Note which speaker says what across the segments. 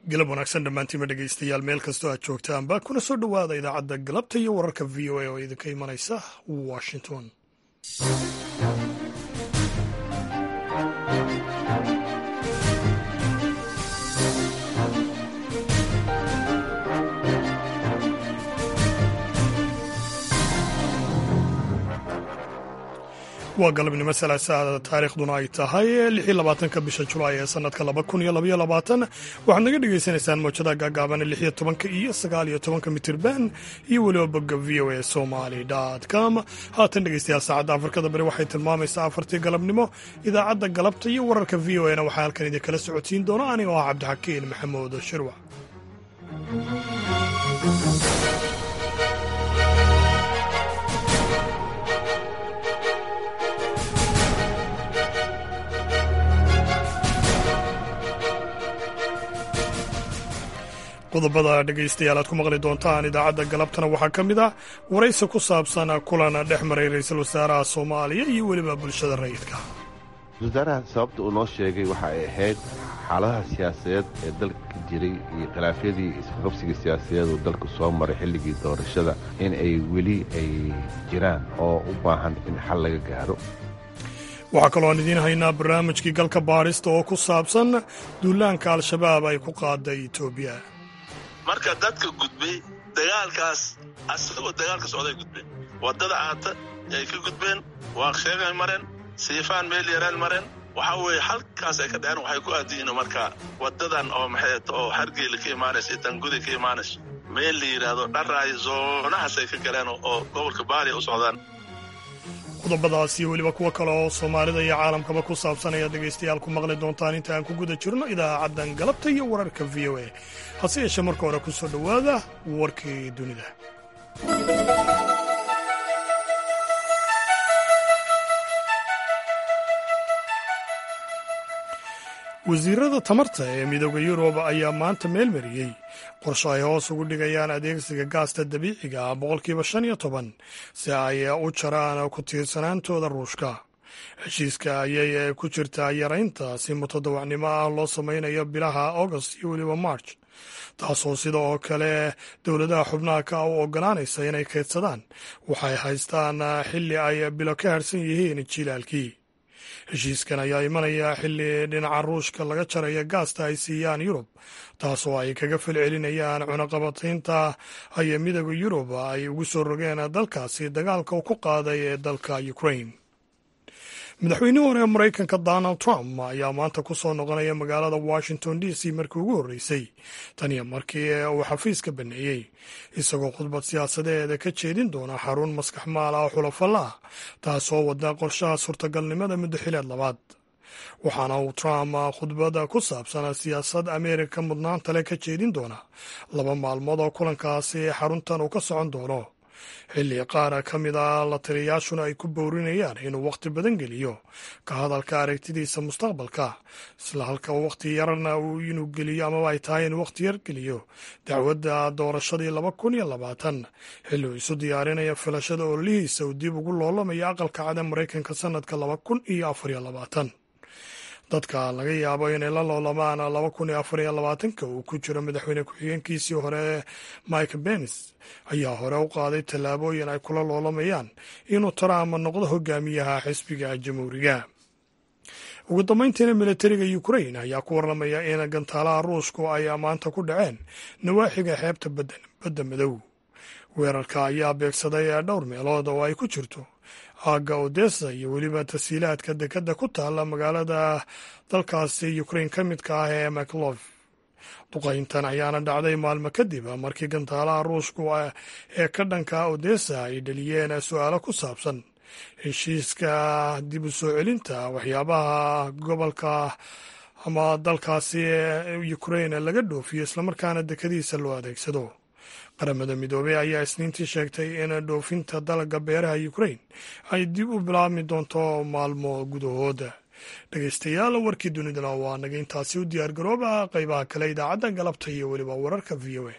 Speaker 1: galab wanaagsan dhammaantiima dhegaystayaal meel kastoo aad joogtaanba kuna soo dhowaada idaacadda galabta iyo wararka v o a oo idinka imanaysa washington waa galabnimo salaasaada taariikhduna ay tahay lixii labaatanka bisha julaay ee sanadka laba kun iyo labaiyo labaatan waxaad naga dhagaysanaysaan mowjada gaagaaban lixiyo tobanka iyo sagaal iyo tobanka mitirban iyo weliba bogga v o a somali com haatan dhegeystayaal saacadda afrikada bari waxay tilmaamaysaa afartii galabnimo idaacadda galabta iyo wararka v o a na waxaa halkan idinkala socodsiin doona anigo ah cabdixakiin maxamuud shirwac qodobada dhegaystayaal aad ku maqli doontaan idaacadda galabtana waxaa ka mid ah waraysi ku saabsan kulan dhex maray ra-iisul wasaaraha soomaaliya iyo weliba bulshada rayidka
Speaker 2: wasaaraha sababta uu noo sheegay waxa ay ahayd xaaladaha siyaasadeed ee dalka ka jiray iyo khilaafyadii isqabsiga siyaasadeed uu dalku soo maray xilligii doorashada in ay weli ay jiraan oo u baahan in xal laga gaaro
Speaker 1: waxaa kaloo aan idiin haynaa barnaamijkii galka baadhista oo ku saabsan duulaanka al-shabaab ay ku qaaday etoobiya
Speaker 3: marka dadka gudbay dagaalkaas asagoo dagaalka socday gudbeen waddada aata ay ka gudbeen waaqsheegay mareen siifaan meel yaraan mareen waxaa weeye halkaas ay ka dhaceen waxay ku aadiyiin marka waddadan oo maxay oo hargeela ka imaanaysa iyo tanguday ka imaanaysa meel la yidhaahdo dharaayo zoonahaas ay ka galeen oo gobolka baaliya u socdaan
Speaker 1: qodobadaas iyo weliba kuwo kale oo soomaalida iyo caalamkaba ku saabsan ayaad dhegaystayaal ku maqli doontaan inta aan ku guda jirno idaacaddan galabta iyo wararka v o a hase yeeshee marka hore ku soo dhowaada warkii dunida wasiirada tamarta ee midooda yurub ayaa maanta meel mariyey qorshe ay hoos ugu dhigayaan adeegsiga gaasta dabiiciga ah boqolkiiba shan iyo toban si ay u jaraan ku tiirsanaantooda ruushka heshiiska ayay ku jirtaa yaraynta si mutadawacnimo ah loo samaynayo bilaha august iyo weliba march taasoo sida oo kale dowladaha xubnaha ka u ogolaanaysa inay kaydsadaan waxay haystaan xilli ay bilo ka harsan yihiin jilaalkii heshiiskan ayaa imanaya xilli dhinaca ruushka laga jaraya gaasta ay siiyaan yurub taasoo ay kaga falcelinayaan cunaqabataynta ay midooda yurub ay ugu soo rogeen dalkaasi dagaalka uu ku qaaday ee dalka ukraine madaxweynihii hore ee maraykanka donald trump ayaa maanta ku soo noqonaya magaalada washington d c markii ugu horreysay tan iyo markii uu xafiiska baneeyey isagoo khudbad siyaasadeeda ka jeedin doona xarun maskax maal ah oo xulafalla ah taasoo wada qorshaha suurtagalnimada muddo xileed labaad waxaana uu trump khudbada ku saabsan siyaasad ameerika mudnaanta leh ka jeedin doona laba maalmood oo kulankaasi xaruntan uu ka socon doono xilli qaar ka mid a la taliyayaashuna ay ku bowrinayaan inuu wakhti badan geliyo ka hadalka aragtidiisa mustaqbalka isla halka wakhti yarna inuu geliyo amaba ay tahay inuu wakhti yar geliyo dacwadda doorashadii laba kun iyo labaatan xilli uu isu diyaarinaya filashada ololihiisa uu dib ugu loolamayo aqalka cada maraykanka sannadka laba kun iyo afar iyo labaatan dadka laga yaabo inay la loolamaan laba kun iyo afar iyo labaatanka uu ku jiro madaxweyne ku-xigeenkiisii hore mike benis ayaa hore u qaaday tallaabooyin ay kula loolamayaan inuu trump noqdo hogaamiyaha xisbiga jamhuuriga ugu dambayntiina militariga ukrain ayaa ku warramaya in gantaalaha ruushku ay maanta ku dhaceen nawaaxiga xeebta badda madow weerarka ayaa beegsaday dhowr meelood oo ay ku jirto aagga odessa iyo weliba tasiilaadka dekadda ku taalla magaalada dalkaasi ukrain ka midka ah ee maclov duqayntan ayaana dhacday maalmo kadib markii gantaalaha ruushku ee ka dhanka odessa ay dhaliyeen su-aalo ku saabsan heshiiska dib u soo celinta waxyaabaha gobolka ama dalkaasi ukrain laga dhoofiyo islamarkaana dekadiisa loo adeegsado qaramada midoobey ayaa isniintii sheegtay in dhoofinta dalagga beeraha ukrain ay dib u bilaabmi doonto maalmo gudahooda dhegeystayaal warkii dunidana waa naga intaasi u diyaar garooba qaybaha kale idaacadda galabta iyo weliba wararka v o a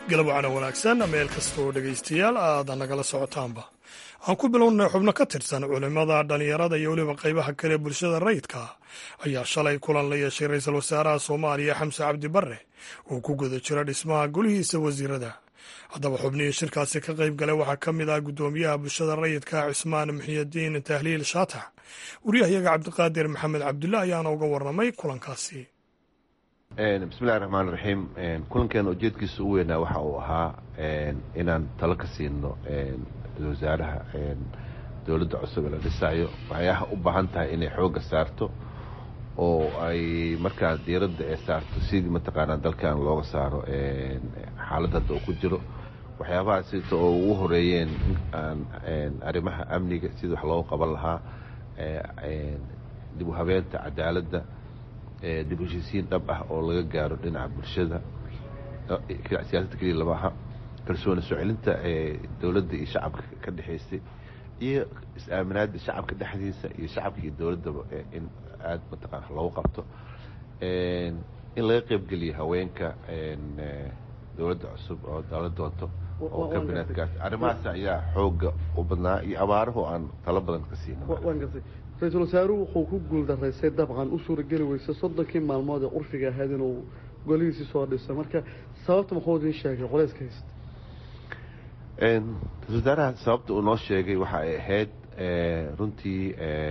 Speaker 1: galab wacana wanaagsan meel kasta oo dhegaystayaal aada nagala socotaanba aan ku bilownay xubno ka tirsan culimmada dhallinyarada iyo weliba qaybaha kale bulshada rayidka ayaa shalay kulan la yeeshay ra-iisul wasaaraha soomaaliya xamse cabdi barre oo ku guda jira dhismaha golihiisa wasiirada haddaba xubnihii shirkaasi ka qayb galay waxaa ka mid ah guddoomiyaha bulshada rayidka cismaan muxiyidiin tahliil shaatax waryahayaga cabdiqaadir maxamed cabdulla ayaana uga warramay kulankaasi
Speaker 2: bismillahi raxmaan raxiim kulankeena ujeedkiisa u weynaa waxa uu ahaa inaan talo ka siino ra-isul wasaaraha dowladda cusub ee la dhisayo waxyaaha u baahan tahay inay xoogga saarto oo ay markaa diiradda ee saarto sidii mataqaanaa dalkan looga saaro xaaladda hadda uu ku jiro waxyaabaha sita oo ugu horeeyeen arrimaha amniga sidii wax looga qaban lahaa dib u habeenta cadaaladda dib u heshiisiin dhab ah oo laga gaaro dhinaca bulshada siyaasadda keliya lama aha kalsooni soo celinta ee dowladda iyo shacabka ka dhexaysay iyo is-aaminaadda shacabka dhexdiisa iyo shacabka iyo dowladdaba in aada mataqaana loogu qabto in laga qeybgeliyo haweenka dowladda cusub oo dala doonto oo kabineedkaas arrimahaas ayaa xooga u badnaa iyo abaarahu aan talo badan ka siino
Speaker 4: ra-iisul wasaaruhu wuxuu ku guuldaraysay dabcan u suurageli weysay soddonkii maalmood ee curfiga ahayd inuu golihiisii soo dhisay marka sababta muxuu idiin sheegay culayska haysta
Speaker 2: ra-isul wasaaraha sababta uu noo sheegay waxa ay ahayd runtii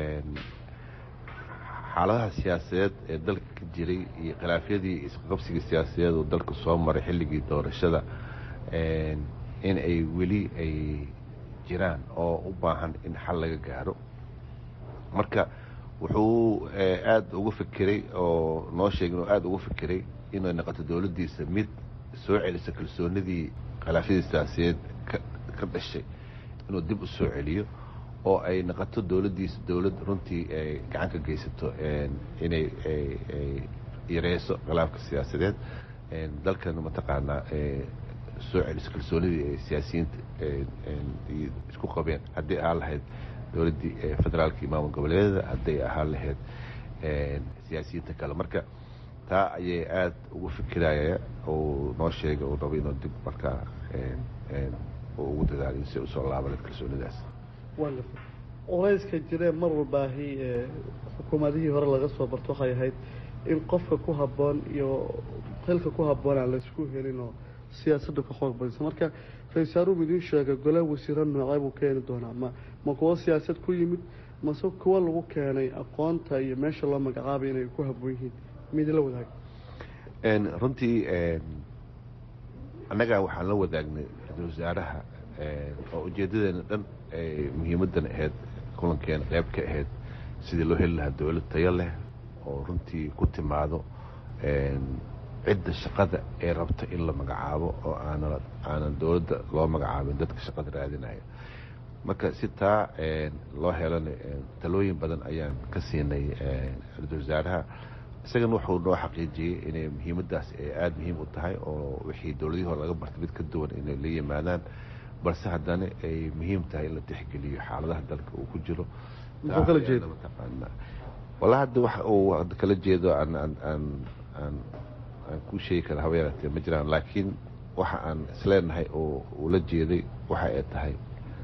Speaker 2: xaaladaha siyaasadeed ee dalka ka jiray iyo khilaafyadii isqabsigii siyaasadeed uu dalka soo maray xilligii doorashada in ay weli ay jiraan oo u baahan in xal laga gaaro marka wuxuu aada uga fikiray oo noo sheegay inuu aada uga fikiray inay noqoto dowladdiisa mid soo celisa kalsoonidii khilaafyadii siyaasadeed ka dhashay inuu dib u soo celiyo oo ay noqoto dowladdiisa dowlad runtii ay gacan ka geysato inay yareyso khilaafka siyaasadeed dalkan mataqaanaa soo celiso kalsoonidii ay siyaasiyiinta isku qabeen haddii ahaan lahayd dowladdii federaalka iyo maamul goboleedyada hadday ahaan lahayd siyaasiyiinta kale marka taa ayay aada ugu fikiraya uu noo sheegay uu rabo inuu dib markaa ugu dadaaliyo si usoo laabana kalsoonidaas
Speaker 4: culayska jiree mar walbaahi xukuumadihii hore laga soo barto waxay ahayd in qofka ku habboon iyo xilka ku habboon aan laysku helin oo siyaasadda ka xoog badisa marka ra-isul wasaaruhu idiin sheegay golaa wasiiro noocee buu keeni doonaa ma ma kuwo siyaasad ku yimid mase kuwo lagu keenay aqoonta iyo meesha loo magacaabay inay ku habboon yihiin midla wadaag
Speaker 2: runtii annaga waxaan la wadaagnay ra-isul wasaaraha oo ujeedadeena dhan muhiimadan ahayd kulankeena qeyb ka ahayd sidii loo heli lahaa dowlad tayo leh oo runtii ku timaado cidda shaqada ee rabta in la magacaabo oo aana aanan dowladda loo magacaabin dadka shaqada raadinaya marka si taa loo helana talooyin badan ayaan ka siinay ra-isul wasaaraha isagana wuxuu noo xaqiijiyey inay muhiimaddaas ay aada muhiim u tahay oo wixii dowladihii hore laga bartay mid ka duwan inay la yimaadaan balse haddana ay muhiim tahay in la tixgeliyo xaaladaha dalka uu ku jiro walla hadda wax uu kala jeedo aan aan aan aan aan ku sheegi kara haba yaratee ma jiraan laakiin waxa aan isleenahay oo uu la jeeday waxa ay tahay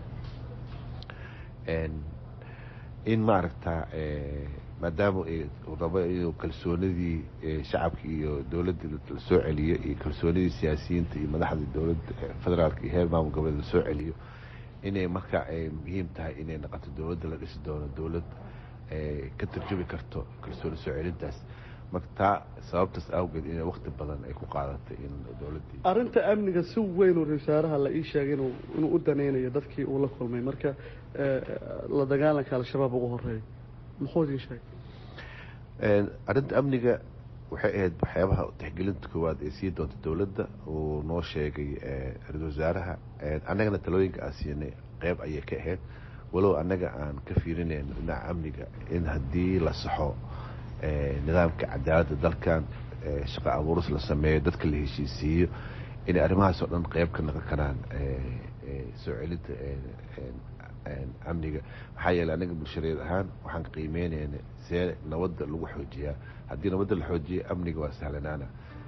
Speaker 2: in maaragta maadaama rabo inuu kalsoonidii shacabka iyo dowladdii la soo celiyo iyo kalsoonidii siyaasiyiinta iyo madaxda dowladda federaalka iyo heer maamul goboleed la soo celiyo inay marka ay muhiim tahay inay noqoto dowladda la dhisi doono dowlad ka tarjumi karto kalsooni soo celintaas marka taa sababtaas awgeed inay wakti badan ay ku qaadatay in dowladdii
Speaker 4: arrinta amniga si weyn oo ra-isul wasaaraha la ii sheegay inuu inuu u danaynayo dadkii uu la kulmay marka la dagaalanka al-shabaab ugu horeeya muxuu idin sheegay
Speaker 2: arrinta amniga waxay ahayd waxyaabaha tixgelinta koowaad ee sii doonta dowladda uu noo sheegay ra-isul wasaaraha annagana talooyinka aan siinay qeyb ayay ka ahayd walow annaga aan ka fiirinayno dhinaca amniga in haddii la saxo nidaamka cadaaladda dalkan shaqo abuuris la sameeyo dadka la heshiisiiyo inay arrimahaas oo dhan qeyb ka noqon karaan soo celinta amniga maxaa yeeley anaga bulshadeed ahaan waxaan qiimeynayna see nabadda lagu xoojiyaa haddii nabadda la xoojiya amniga waa sahlanaana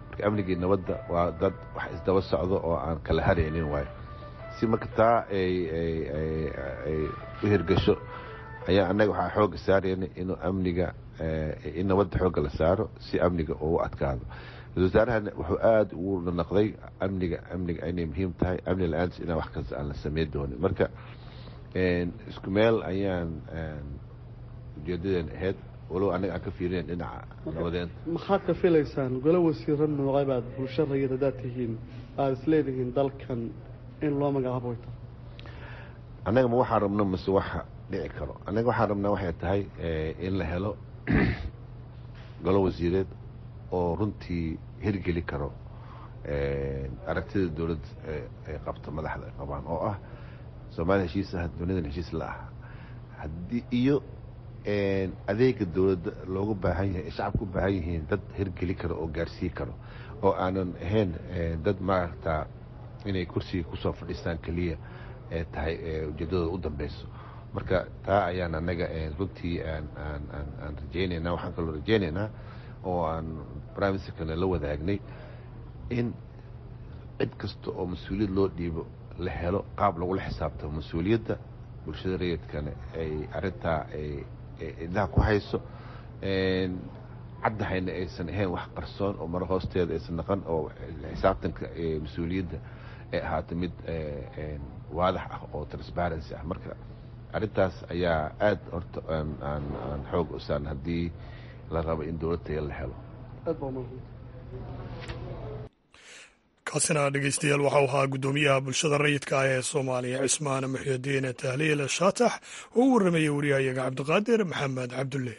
Speaker 2: marka amnigii nabadda waa dad wax isdaba socdo oo aan kala haraynin waayo si marka taa ay u hirgasho ayaa annaga waxaa xooga saarayna inuu amniga in nabadda xoogga la saaro si amniga ugu adkaado ra-isul wasaarahana wuxuu aada ugu naqday amniga amniga inay muhiim tahay amni la-aantis inaan wax kasta aan la sameyn doonin marka isku meel ayaan ujeedadeena ahayd walow annaga aan ka fiirinayn dhinaca nabadeenta
Speaker 4: maxaad ka filaysaan golo wasiiro noocay baad bulsho rayid haddaad tihiin aada isleedihiin dalkan in loo magacaabo way tahay
Speaker 2: annaga ma waxaan rabno mase waxa dhici karo annaga waxaan rabnaa waxay tahay in la helo golo wasiireed oo runtii hirgeli karo aragtida dowladda ay qabto madaxda ay qabaan oo ah soomaaliya heshiis ah duniyadan heshiis la ah haddii iyo adeega dowladda loogu baahan yahay ay shacabka u baahan yihiin dad hirgeli karo oo gaarsii karo oo aanan ahayn dad maaragtaa inay kursiga kusoo fadhiistaan keliya ee tahay ujeedadooda u dambeyso marka taa ayaan annaga runtii aan aan aan aan rajaynaynaa waxaan kaloo rajaynaynaa oo aan prime ministerkana la wadaagnay in cid kasta oo mas-uuliyad loo dhiibo la helo qaab lagula xisaabtamo mas-uuliyadda bulshada rayidkana ay arrintaa ay indhaha ku hayso caddahayna aysan ahayn wax qarsoon oo maro hoosteeda aysan naqan oo xisaabtanka mas-uuliyadda ay ahaato mid waadax ah oo transparency ah marka arrintaas ayaa aada horta aan aan aan xoog u saan haddii la rabo in dowlad taya la helo
Speaker 1: kaasina dhegeystayaal waxau ahaa guddoomiyaha bulshada rayidka ah ee soomaaliya cismaan muxyidiin tahliil shaatax oo u warramayay wariyahayaga cabdiqaadir maxamed cabdulle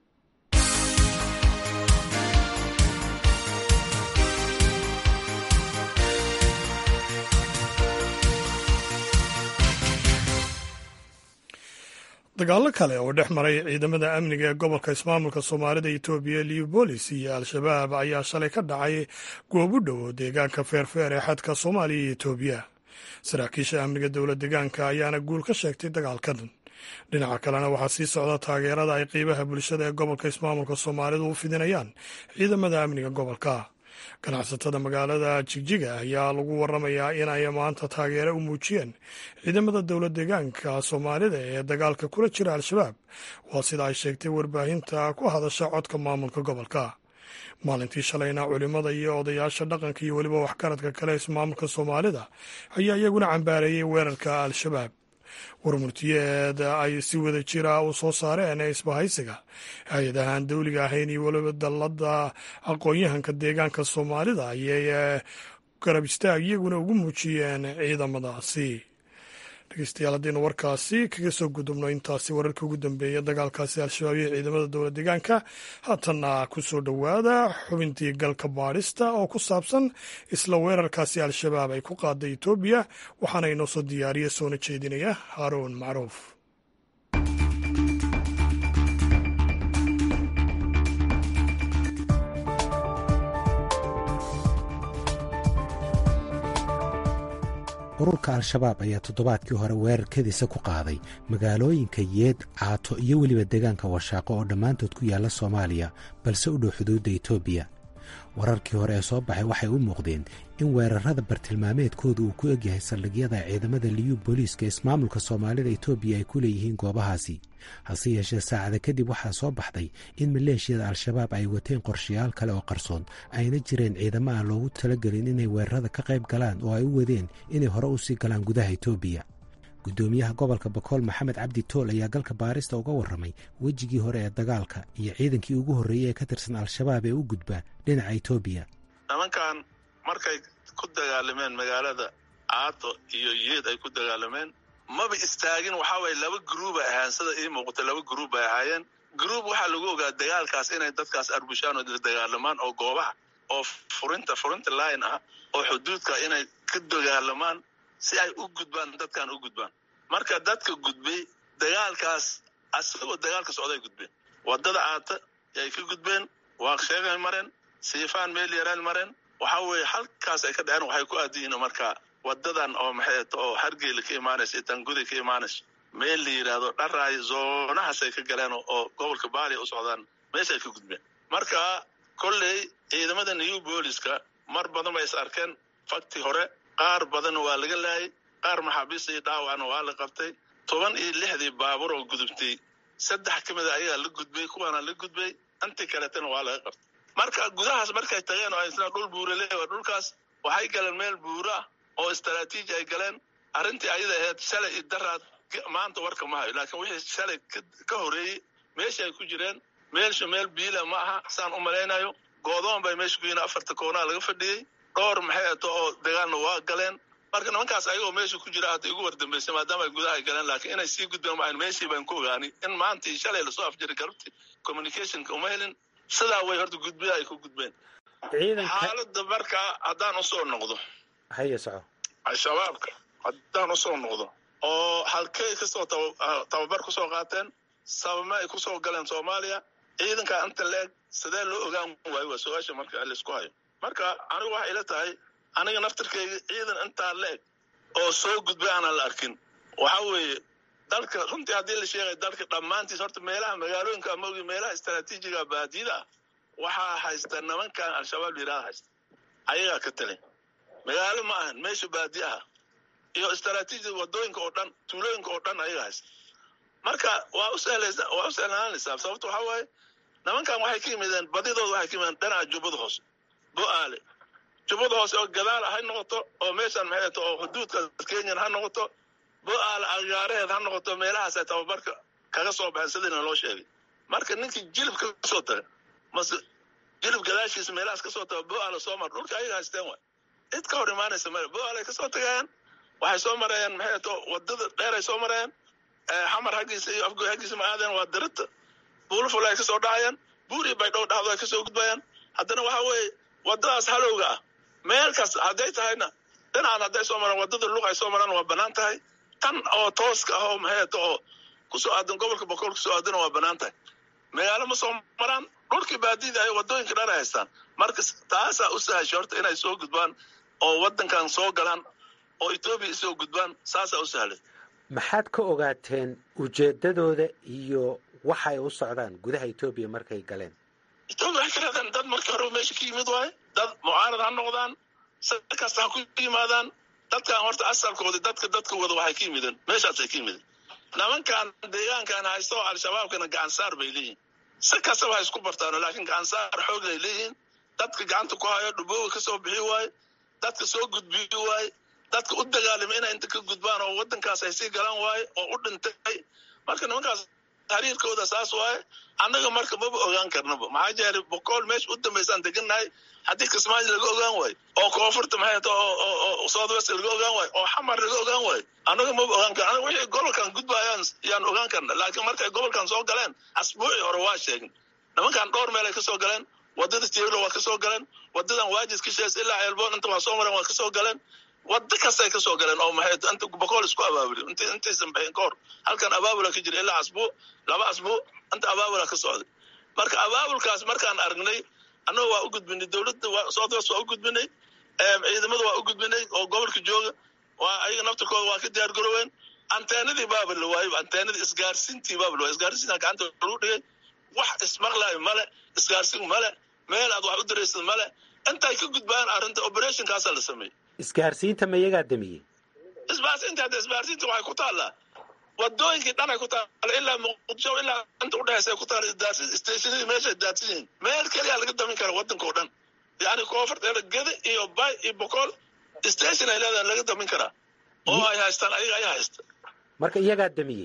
Speaker 1: dagaallo kale oo dhex maray ciidamada amniga ee gobolka ismaamulka soomaalida etoobiya liubolis iyo al-shabaab ayaa shalay ka dhacay goob u dhow deegaanka feerfeer ee xadka soomaaliya iyo etoobiya saraakiisha amniga dowlad deegaanka ayaana guul ka sheegtay dagaalkan dhinaca kalena waxaa sii socda taageerada ay qiibaha bulshada ee gobolka ismaamulka soomaalidu u fidinayaan ciidamada amniga gobolka ganacsatada magaalada jigjiga ayaa lagu waramayaa in ay maanta taageero u muujiyeen ciidamada dowlad deegaanka soomaalida ee dagaalka kula jira al-shabaab waa sida ay sheegtay warbaahinta ku hadasha codka maamulka gobolka maalintii shalayna culimmada iyo odayaasha dhaqanka iyo weliba waxgaradka kale ismaamulka soomaalida ayaa iyaguna cambaareeyey weerarka al-shabaab warmurtiyeed ay si wada jira u soo saareen ee isbahaysiga hay-adahaan dawliga ahayn iyo weliba dallada aqoon-yahanka deegaanka soomaalida ayay garab istaag iyaguna ugu muujiyeen ciidamadaasi dhegeystayaal haddaynu warkaasi kaga soo gudubno intaasi wararka ugu dambeeya dagaalkaasi al-shabaab iyo ciidamada dowlad deegaanka haatanna ku soo dhowaada xubintii galka baadhista oo ku saabsan isla weerarkaasi al-shabaab ay ku qaaday etoobiya waxaana inoo soo diyaariya soona jeedinaya haaruun macruuf
Speaker 5: ururka al-shabaab ayaa toddobaadkii hore weerarkadiisa ku qaaday magaalooyinka yeed caato iyo weliba deegaanka washaaqo oo dhammaantood ku yaalla soomaaliya balse u dhow xuduudda etoobiya wararkii hore ee soo baxay waxay u muuqdeen in weerarada bartilmaameedkooda uu ku egyahay saldhigyada ciidamada liyu booliiska ismaamulka soomaalida etoobiya ay ku leeyihiin goobahaasi hase yeeshee saacada kadib waxaa soo baxday in maleeshiyada al-shabaab ay wateen qorshayaal kale oo qarsoon ayna jireen ciidamo aan loogu talagelin inay weerarada ka qayb galaan oo ay u wadeen inay hore usii galaan gudaha etoobiya guddoomiyaha gobolka bakool maxamed cabdi tool ayaa galka baarista uga warramay wejigii hore ee dagaalka iyo ciidankii ugu horreeyey ee ka tirsan al-shabaab ee u gudbaa dhinaca etoobiya
Speaker 3: nimankan markay ku dagaalameen magaalada caato iyo yeed ay ku dagaalameen maba istaagin waxaa waye laba gruubay ahaan sida ii muuqata laba gruub bay ahaayeen gruub waxaa lagu ogaa dagaalkaas inay dadkaas arbushaan oo dagaalamaan oo goobaha oo furinta furinta line ah oo xuduudka inay ka dagaalamaan si ay u gudbaan dadkan u gudbaan marka dadka gudbay dagaalkaas asagoo dagaalka socday gudbeen wadada aata yay ka gudbeen waaqsheegay mareen siifaan meel yaraan mareen waxaa weeye halkaas ay ka dhaceen waxay ku aadiyiin markaa wadadan oo maxay oo hargeyla ka imaanaysa iyo tangudi ka imaanaysa meel la yidhaahdo dharaay zoonahaas ay ka galeen oo gobolka baali u socdaan meesha ay ka gudbeen marka kolley ciidamada new booliska mar badan bay is arkeen fakti hore qaar badan waa laga laayay qaar maxaabiista iyo dhaawacna waa la qabtay toban iyo lixdii baabuur oo gudubtay saddex ka mida ayagaa la gudbay kuwaana la gudbay intii kaletana waa laga qabtay marka gudahaas markay tageen oo isna dhul buura leewa dhulkaas waxay galeen meel buura ah oo istaraatiiji ay galeen arrintii ayada ahayd shalay iyo daraad maanta warka ma hayo laakiin wixii shalay ka horeeyey meesha ay ku jireen meelsha meel biila ma aha saan u malaynayo goodoon bay meesha ku yihiin afarta koonaa laga fadhiyey dhowr maxay ato oo dagaalna waa galeen marka nimankaas ayagoo meesha ku jira hadda igu wardambeysay maadaama ay gudaha ay galeen laakiin inay sii gudbeen maahan meeshii baan ku ogaani in maanta iyo shalay lasoo afjiray galabti communicationka uma helin sidaa way horta gudbiya ay ku gudbeen xaaladda markaa haddaan usoo noqdo
Speaker 5: haye soco
Speaker 3: al-shabaabka haddaan usoo noqdo oo halkey kasoo tababar kusoo qaateen sababma ay kusoo galeen soomaaliya ciidankaa inta la-eg sidee loo ogaan waayo waa su-aasha marka laisku hayo marka anigu waxay ila tahay aniga naftirkeyga ciidan intaa la-eg oo soo gudbay aanan la arkin waxa weeye dalka runtii haddii la sheegay dalka dhammaantiis horta meelaha magaalooyinka maogi meelaha istaraatiijiga baadiyada ah waxaa haysta nimankan al-shabaab layidhahda haysta ayagaa ka talin magaalo ma ahan meesha baadi aha iyo istaraatiijiyada wadooyinka oo dhan tuulooyinka oo dhan ayaga haysta marka waa u sahlaysa waa u sahlanaanaysaa sababto waxaa waaye nimankan waxay ka yimideen badidooda waxay ka yimideen dhinaca jubbada hoose bo-aale jubbada hoose oo gadaal ha noqoto oo meeshan maxay ato oo xuduudka kenyan ha noqoto bo-aale agaareheed ha noqoto meelahaasay tababarka kaga soo baxeen sidiina loo sheegay marka ninkii jilib ka soo taga mase jilib gadaashiisa meelahaas kasoo taga bo-aale soo mar dhulka ayaga haysteen waay cid ka hor imaanaysa male bo-aale kasoo tagayaan waxay soo marayeen maxay ato wadada dheeray soo marayeen xamar haggiisa iyo afgoy haggiisa ma aadeen waa darita buuluful ay kasoo dhacayaan buuri baydhow dhacdo ay kasoo gudbayaan haddana waxa weeye wadadaas halowga ah meel kas hadday tahayna dhinacan hadday soo maraan wadada luq ay soo maraan waa banaan tahay tan oo tooska ah oo maxay ato oo kusoo aadan gobolka boqol kusoo aadana waa banaan tahay magaalo ma soo maraan dhulkii baadida ay wadooyinka dhan ay haystaan marka taasaa u sahashay horta inay soo gudbaan oo wadankan soo galaan oo etoobiya isoo gudbaan saasaa u sahlay
Speaker 5: maxaad ka ogaateen ujeedadooda iyo waxay u socdaan gudaha etoobiya markay galeen
Speaker 3: etoobiya waxay ka raadeen dad markii hore meesha ka yimid waaye dad mucaarad ha noqdaan si kasta ha ku yimaadaan dadkan horta asalkooda dadka dadka wada waxay ka yimideen meeshaasay ka yimideen nimankan deegaankan haysto al-shabaabkana gacansaar bay leeyihin si kastaba ha isku bartaano laakiin gacansaar xoog ay leeyihiin dadka gacanta ku hayo dhubooga kasoo bixi waaye dadka soo gudbiyi waaye dadka u dagaalama inay inta ka gudbaan oo wadankaas ay sii galaan waaye oo u dhintay marka nimankaas xiriirkooda saas waaye annaga marka maba ogaan karnaba maxaa jeelay boqol meesha u dambaysaan degannahay haddii kismaayo laga ogaan waayo oo koonfurta maxay ta oo south west laga ogaan waayo oo xamar laga ogaan waayo annaga maba ogaan karna anaga wixii gobolkan gudbayaan yaan ogaan karna laakiin markay gobolkan soo galeen asbuucii hore waa sheegin nimankan dhowr meel ay kasoo galeen wadada tielo waa kasoo galeen wadadan waajis ka shees ilaa ceelboon inta waa soo mareen waa kasoo galeen wada kastay kasoo galeen oo maxay inta boqol isku abaabuli int intaysan baxin ka hor halkan abaabula ka jira ilaa asbuuc laba asbuuc inta abaabula ka socday marka abaabulkaas markaan aragnay annaga waa u gudbinay dowladda south west waa u gudbinay ciidamada waa u gudbinay oo gobolka jooga waa ayaga naftirkooda waa ka diyaar garoween anteenadii baaba la waayo anteenadii isgaarsiintii baaba la waayo isgaarsiinta gacanta lagu dhigay wax ismaqlaayo male isgaarsiin male meel aad wax u diraysad male intay ka gudbaan arrinta operationkaasaa la sameeyey
Speaker 5: isgaarsiinta ma iyagaa damiyey
Speaker 3: isbaarsiinta hadda isbaarsiinta waxay ku taallaa wadooyinkii dhan ay ku taalla ilaa muqdisho ilaa inta udhexaysa ku taalla isdaarsin stationadii meeshay daadsan yihiin meel keliya laga damin kara wadanka oo dhan yacni koonfurta geda iyo bay iyo boqol station ay leedahay laga damin karaa oo ay haystaan ayaga ayaa haysta
Speaker 5: marka iyagaa damiyey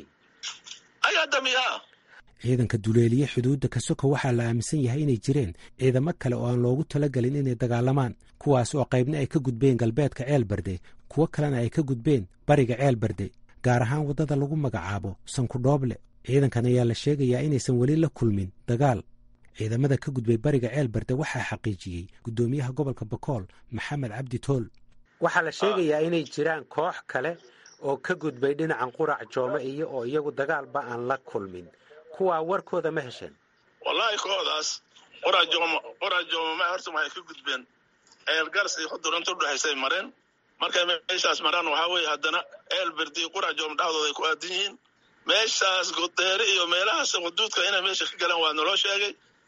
Speaker 3: ayaa damiyaa
Speaker 5: ciidanka duleeliye xuduudda kasoko waxaa la aaminsan yahay inay jireen ciidamo kale oo aan loogu talagelin inay dagaalamaan kuwaas oo qaybna ay ka gudbeen galbeedka ceelbarde kuwo kalena ay ka gudbeen bariga ceelbarde gaar ahaan waddada lagu magacaabo sankudhooble ciidankan ayaa la sheegayaa inaysan weli la kulmin dagaal ciidamada ka gudbay bariga ceelbarde waxaa xaqiijiyey guddoomiyaha gobolka bakool maxamed cabdi tool waxaa la sheegayaa inay jiraan koox kale oo ka gudbay dhinacan qurac joome iyo oo iyagu dagaalba aan la kulmin kuwaa warkooda ma hesheen
Speaker 3: wallaahi koodaas qorajooma qorajooma ma horta waxay ka gudbeen eelgars iyo xudur inta udhexaysay mareen markay meeshaas maraan waxaa weeye haddana eel berdi qorajoom dhexdooda ay ku aadan yihiin meeshaas godeere iyo meelahaas xuduudka inay meesha ka galeen waa naloo sheegay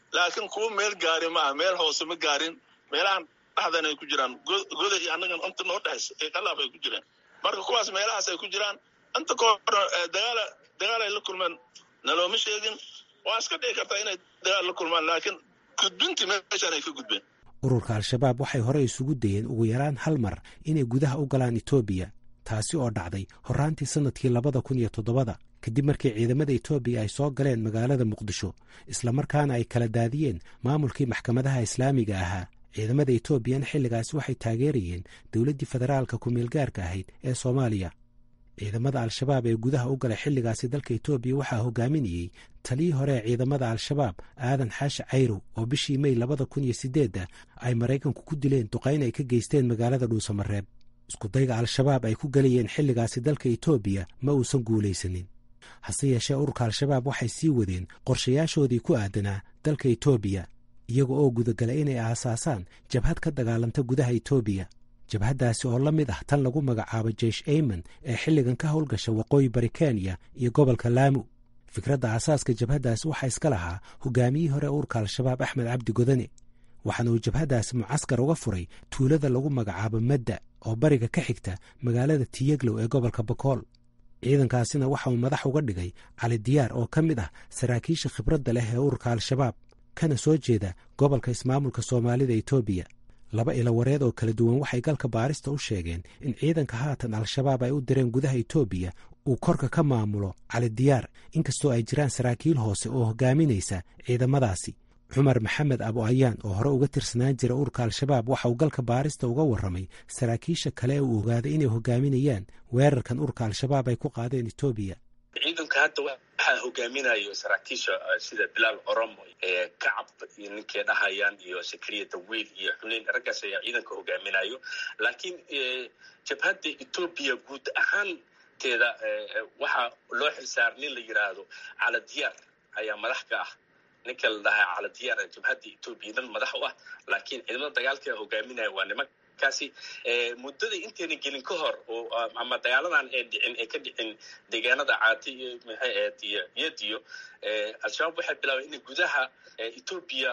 Speaker 3: laakiin kuwa meel gaari maaha meel hoose ma gaarin meelahan dhexdan ay ku jiraan goda iyo annagan inta noo dhexaysa ee qalaaf ay ku jiraan marka kuwaas meelahaas ay ku jiraan inta kahor dagaala dagaal ay la kulmeen nalooma sheegin waa iska dhici kartaa inay dagaal la kulmaan laakiin gudbintii meeshaan ay ka gudbeen
Speaker 5: ururka al-shabaab waxay hore isugu dayeen ugu yaraan hal mar inay gudaha u galaan etoobiya taasi oo dhacday horraantii sannadkii labada kun iyo toddobada kadib markii ciidamada etoobiya ay soo galeen magaalada muqdisho islamarkaana ay kala daadiyeen maamulkii maxkamadaha islaamiga ahaa ciidamada etoobiyana xilligaasi waxay taageerayeen dowladdii federaalka ku-meelgaarka ahayd ee soomaaliya ciidamada al-shabaab ee gudaha u galay xilligaasi dalka etoobiya waxaa hogaaminayey taliyii hore ee ciidamada al-shabaab aadan xaashi cayrow oo bishii mey labada kun iyo siddeedda ay maraykanku ku dileen duqayn ay ka geysteen magaalada dhuusamareeb iskudayga al-shabaab ay ku galayeen xilligaasi dalka etoobiya ma uusan guulaysanin hase yeeshee ururka al-shabaab waxay sii wadeen qorshayaashoodii ku aadanaa dalka etoobiya iyaga oo gudagala inay aasaasaan jabhad ka dagaalanta gudaha etoobiya jabhaddaasi oo la mid ah tan lagu magacaabo jeish ayman ee xilligan ka howlgasha waqooyi bari kenya iyo gobolka laamu fikradda aasaaska jabhaddaasi waxaa iska lahaa hogaamiyihii hore ururka al-shabaab axmed cabdi godane waxaana uu jabhaddaasi mucaskar uga furay tuulada lagu magacaabo madda oo bariga ka xigta magaalada tiyeglow ee gobolka bakool ciidankaasina waxa uu madax uga dhigay cali diyaar oo ka mid ah saraakiisha khibradda leh ee ururka al-shabaab kana soo jeeda gobolka ismaamulka soomaalida etoobiya laba ilawareed oo kala duwan waxay galka baarista u sheegeen in ciidanka haatan al-shabaab ay u direen gudaha etoobiya uu korka ka maamulo cali diyaar inkastoo ay jiraan saraakiil hoose oo hogaaminaysa ciidamadaasi cumar maxamed abu ayaan oo hore uga tirsanaan jira ururka al-shabaab waxa uu galka baarista uga warramay saraakiisha kale ee uu ogaaday inay hogaaminayaan weerarkan ururka al-shabaab ay ku qaadeen etoobiya
Speaker 6: ciidanka hadda waxaa hogaaminayo saraakiisha sida bilaal oromo kacab iyo ninkay dhahayaan iyo sakariya dawiil iyo xuneyn raggaas ayaa ciidanka hogaaminayo laakiin jabhadda etoobiya guud ahaanteeda waxaa loo xilsaar nin la yidhaahdo caladiyaar ayaa madax ka ah ninka la dhahaa caladiyaar jabhadda etoobiya dhan madax u ah laakiin ciidamada dagaalka hogaaminaya waa niman kaasi muddada intayna gelin ka hor ama dagaaladan ee dhicin ee ka dhicin deegaanada caati iyo maxay ahayd iyo yadiyo al-shabaab waxay bilaabeen inay gudaha etoobiya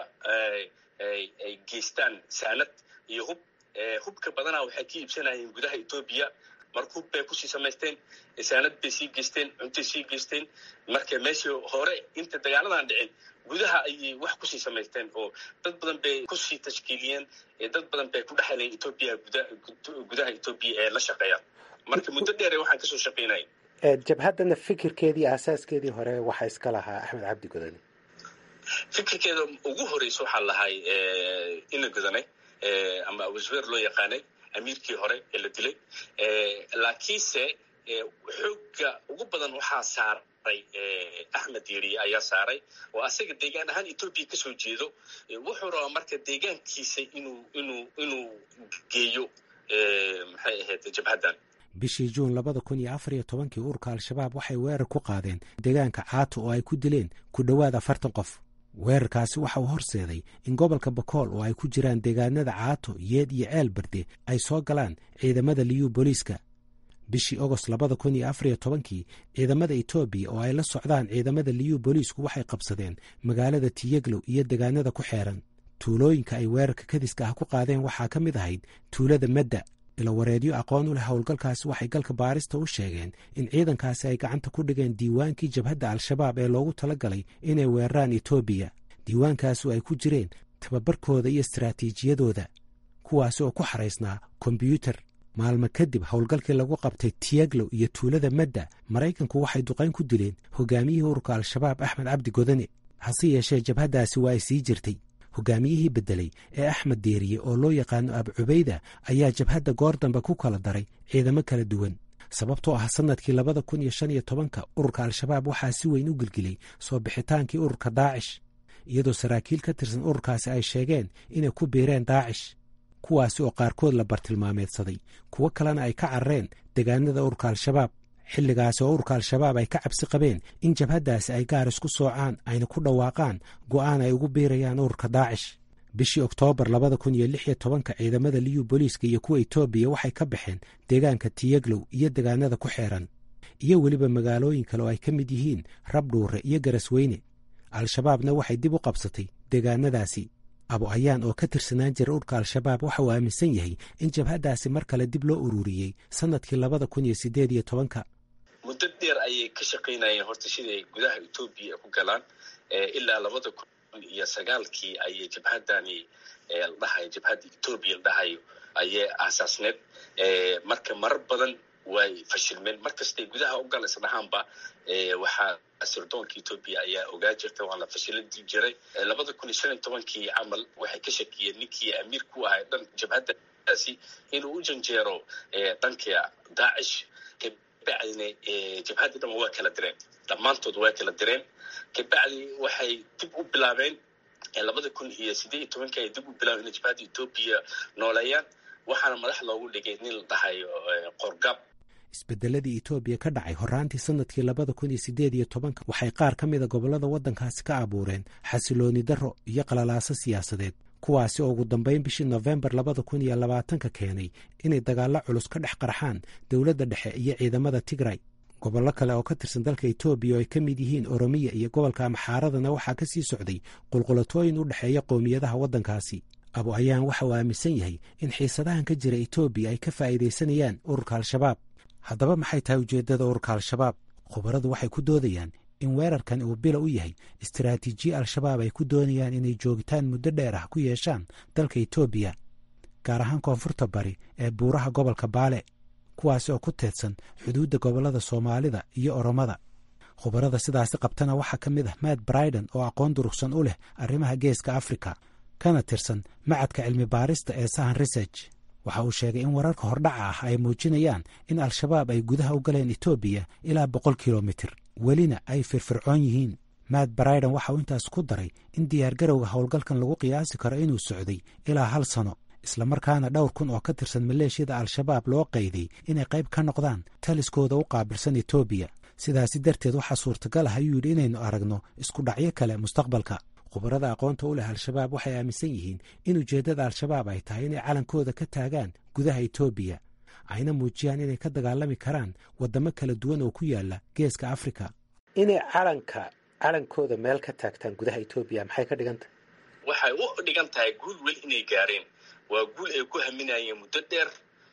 Speaker 6: ay geystaan saanad iyo hub hubka badanaa waxay ka iibsanayeen gudaha etoobiya marka hub bay kusii samaysteen saanad bay sii geysteen cuntay sii geysteen marka meeshii hore inta dagaaladan dhicin gudaha ayay wax kusii samaysteen oo dad badan bay kusii tashkiiliyeen dad badan bay ku dhexeleen etoobiya gudaha etoobiya ee la shaqeeya marka muddo dheere waxaan kasoo shaqaynaya
Speaker 5: jabhaddana fikirkeedii aasaaskeedii hore waxaa iska lahaa axmed cabdi godane
Speaker 6: fikirkeeda ugu horeysa waxaa lahay ina godane ama abusbeer loo yaqaanay amiirkii hore ee la dilay laakiinse xoogga ugu badan waxaa saaray axmed yeriye ayaa saaray oo asaga deegaan ahaan etoobiya kasoo jeedo wuxuu rabaa marka deegaankiisa inuu inuu inuu geeyo maxay ahayd jabhaddan
Speaker 5: bishii juun labada kun iyo afar iyo tobankii ururka al-shabaab waxay weerar ku qaadeen deegaanka caato oo ay ku dileen ku dhowaad afartan qof weerarkaasi waxa uu horseeday in gobolka bakool oo ay ku jiraan deegaanada caato yeed iyo ceel barde ay soo galaan ciidamada liyuu booliiska bishii ogost labada kun iyo afar iyo tobankii ciidamada etoobiya oo ay la socdaan ciidamada liyuu booliisku waxay qabsadeen magaalada tiyeglow iyo deegaanada ku xeeran tuulooyinka ay weerarka kadiska ah ku qaadeen waxaa ka mid ahayd tuulada madda ilawareedyo aqoon u leh howlgalkaasi waxay galka baarista u sheegeen in ciidankaasi ay gacanta ku dhigeen diiwaankii jabhadda al-shabaab ee loogu talagalay inay weeraraan etoobiya diiwaankaasu ay ku jireen tababarkooda iyo istaraatiijiyadooda kuwaasi oo ku xaraysnaa kombyuutar maalmo kadib howlgalkii lagu qabtay tiyaglow iyo tuulada madda maraykanku waxay duqayn ku dileen hogaamiyihii ururka al-shabaab axmed cabdi godane hase yeeshee jabhaddaasi waa ay sii jirtay hogaamiyihii beddelay ee axmed deeriye oo loo yaqaano abu cubayda ayaa jabhadda goor dambe ku kala daray ciidamo kala duwan sababtoo ah sannadkii labada kun iyo shan iyo tobanka ururka al-shabaab waxaa si weyn u gelgelay soo bixitaankii ururka daacish iyadoo saraakiil ka tirsan ururkaasi ay sheegeen inay ku biireen daacish kuwaasi oo qaarkood la bartilmaameedsaday kuwo kalena ay ka carareen deegaanada ururka al-shabaab xilligaasi oo ururka al-shabaab ay ka cabsi qabeen in jabhaddaasi ay gaar isku soocaan ayna ku dhawaaqaan go'aan ay ugu biirayaan ururka daacish bishii oktoobar labada kun iyo lix iyo tobanka ciidamada liyuu booliiska iyo kuwa etoobiya waxay ka baxeen deegaanka tiyaglow iyo deegaanada ku xeeran iyo weliba magaalooyin kale oo ay ka mid yihiin rabdhuure iyo garasweyne al-shabaabna waxay dib u qabsatay deegaanadaasi abu ayaan oo ka tirsanaan jira urka al-shabaab waxa uu aaminsan yahay in jabhaddaasi mar kale dib loo ururiyey sannadkii labada kun iyo siddeed iyo tobanka
Speaker 6: muddo dheer ayay ka shaqaynayeen horta siday gudaha etoobiya ku galaan ilaa labada kun iyo sagaalkii ayay jabhaddani la dhahayo jabhadda etoobiya la dhahayo ayay aasaasneed marka marar badan way fashilmeen mar kastay gudaha u gala isdhahaanba waxaa sirdoonka etoobiya ayaa ogaa jirta waan la fashilin jiray labada kun iyo shan iyo tobankii camal waxay ka shakiyeen ninkii amiir ku ahay dhan jabhaddaasi inuu u janjeero dhanka daacish kabacdina jabhadda dhan waa kala direen dhammaantood waa kala direen kabacdi waxay dib u bilaabeen labada kun iyo siddeed iyo tobankii ay dib u bilaabeen inay jabhadda etoobiya nooleeyaan waxaana madax loogu dhigay nin la dhahayo qorgab
Speaker 5: isbedeladii etoobiya ka dhacay horraantii sannadkii labada kun iyo siddeed iyo tobanka waxay qaar ka mida gobollada waddankaasi ka abuureen xasilooni darro iyo qalalaaso siyaasadeed kuwaasi oo ugu dambayn bishii nofembar labada kun iyo labaatanka keenay inay dagaallo culus ka dhex qarxaan dowladda dhexe iyo ciidamada tigray gobollo kale oo ka tirsan dalka etoobiya oo ay ka mid yihiin oromiya iyo gobolka amxaaradana waxaa ka sii socday qulqulatooyin u dhexeeya qowmiyadaha waddankaasi abu ayaan waxa uu aaminsan yahay in xiisadahan ka jira etoobiya ay ka faa'iidaysanayaan ururka al-shabaab haddaba maxay tahay ujeeddada ururka al-shabaab khubaradu waxay ku doodayaan in weerarkan uu bila u yahay istaraatiijiye al-shabaab ay ku doonayaan inay joogitaan muddo dheer ah ku yeeshaan dalka etoobiya gaar ahaan koonfurta bari ee buuraha gobolka baale kuwaasi oo ku teedsan xuduudda gobollada soomaalida iyo oromada khubarada sidaasi qabtana waxaa ka mid ah matt briden oo aqoon durugsan u leh arrimaha geeska afrika kana tirsan macadka cilmi baarista ee sahan research waxa uu sheegay in wararka hordhaca ah ay muujinayaan in al-shabaab ay gudaha u galeen etoobiya ilaa boqol kilomitir welina ay firfircoon yihiin matt briden waxa uu intaas ku daray in diyaargarowga howlgalkan lagu qiyaasi karo inuu socday ilaa hal sano islamarkaana dhowr kun oo ka tirsan maleeshiyada al-shabaab loo qayday inay qayb ka noqdaan taliskooda u qaabilsan etoobiya sidaasi darteed waxaa suurtagal ah ayuu yidhi inaynu aragno isku dhacyo kale mustaqbalka khubarada aqoonta u leh al-shabaab waxay aaminsan yihiin in ujeeddada al-shabaab ay tahay inay calankooda ka taagaan gudaha etoobiya ayna muujiyaan inay ka dagaalami karaan waddamo kala duwan oo ku yaala geeska afrika inay calanka calankooda meel ka taagtaan gudaha etoobiya maxay ka dhigan tahay
Speaker 6: waxay u dhigan tahay guul weli inay gaareen waa guul ay ku haminayeen muddo dheer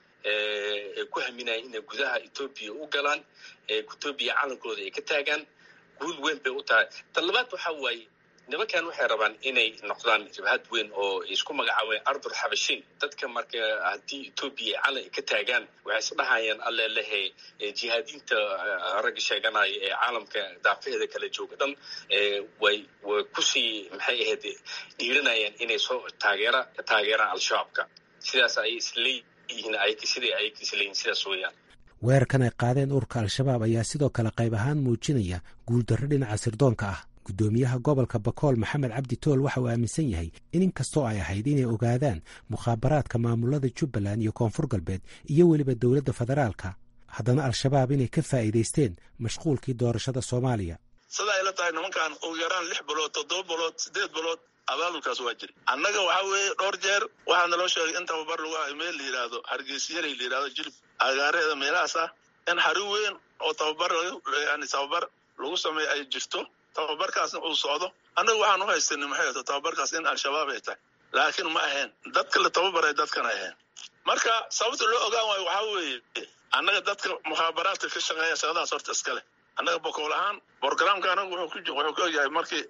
Speaker 6: ay ku haminayeen inay gudaha etoobiya u galaan etoobiya calankooda ay ka taagaan guul weyn bay u tahay tan labaad waxaa waaye nimankan waxay rabaan inay noqdaan jabhad weyn oo isku magacaabeen ardul xabashiin dadka marka haddii etoobiya ay calan ka taagaan waxay isdhahayaan alle lehe jihaadiinta ragga sheeganaya ee caalamka daafaheeda kala jooga dhan way way kusii maxay ahayd dhiiranayaan inay soo taageera taageeraan al-shabaabka sidaas ayay isleeyihiin ay siday ay isleeyihin sidaas weeyaan
Speaker 5: weerarkan ay qaadeen ururka al-shabaab ayaa sidoo kale qayb ahaan muujinaya guuldarro dhinaca sirdoonka ah guddoomiyaha gobolka bakool maxamed cabdi tool waxa uu aaminsan yahay in inkastoo ay ahayd inay ogaadaan mukhaabaraadka maamulada jubbaland iyo koonfur galbeed iyo weliba dowladda federaalka haddana al-shabaab inay ka faa'iidaysteen mashquulkii doorashada soomaaliya
Speaker 3: sida ayla tahay nimankan ugu yaraan lix bilood toddoba bilood siddeed bilood abaabulkaas waa jiri annaga waxaa weeye dhowr jeer waxaa naloo sheegay in tababar lagu hayo meel la yidhaahdo hargeysiyalay la yidhahdo jilib agaareeda meelahaas ah in xari weyn oo tababar yani tababar lagu sameeyo ay jirto tababarkaasna uu socdo annagu waxaan u haystanay maxay ato tababarkaas in al-shabaab ay tahay laakiin ma ahayn dadka la tababaray dadkan ahayn marka sababta loo ogaan waayo waxaa weeye annaga dadka mukhaabaraadka ka shaqeeya shaqadaas horta iskale annaga bokool ahaan borogramka anagu wuxuu ku ogyahay markii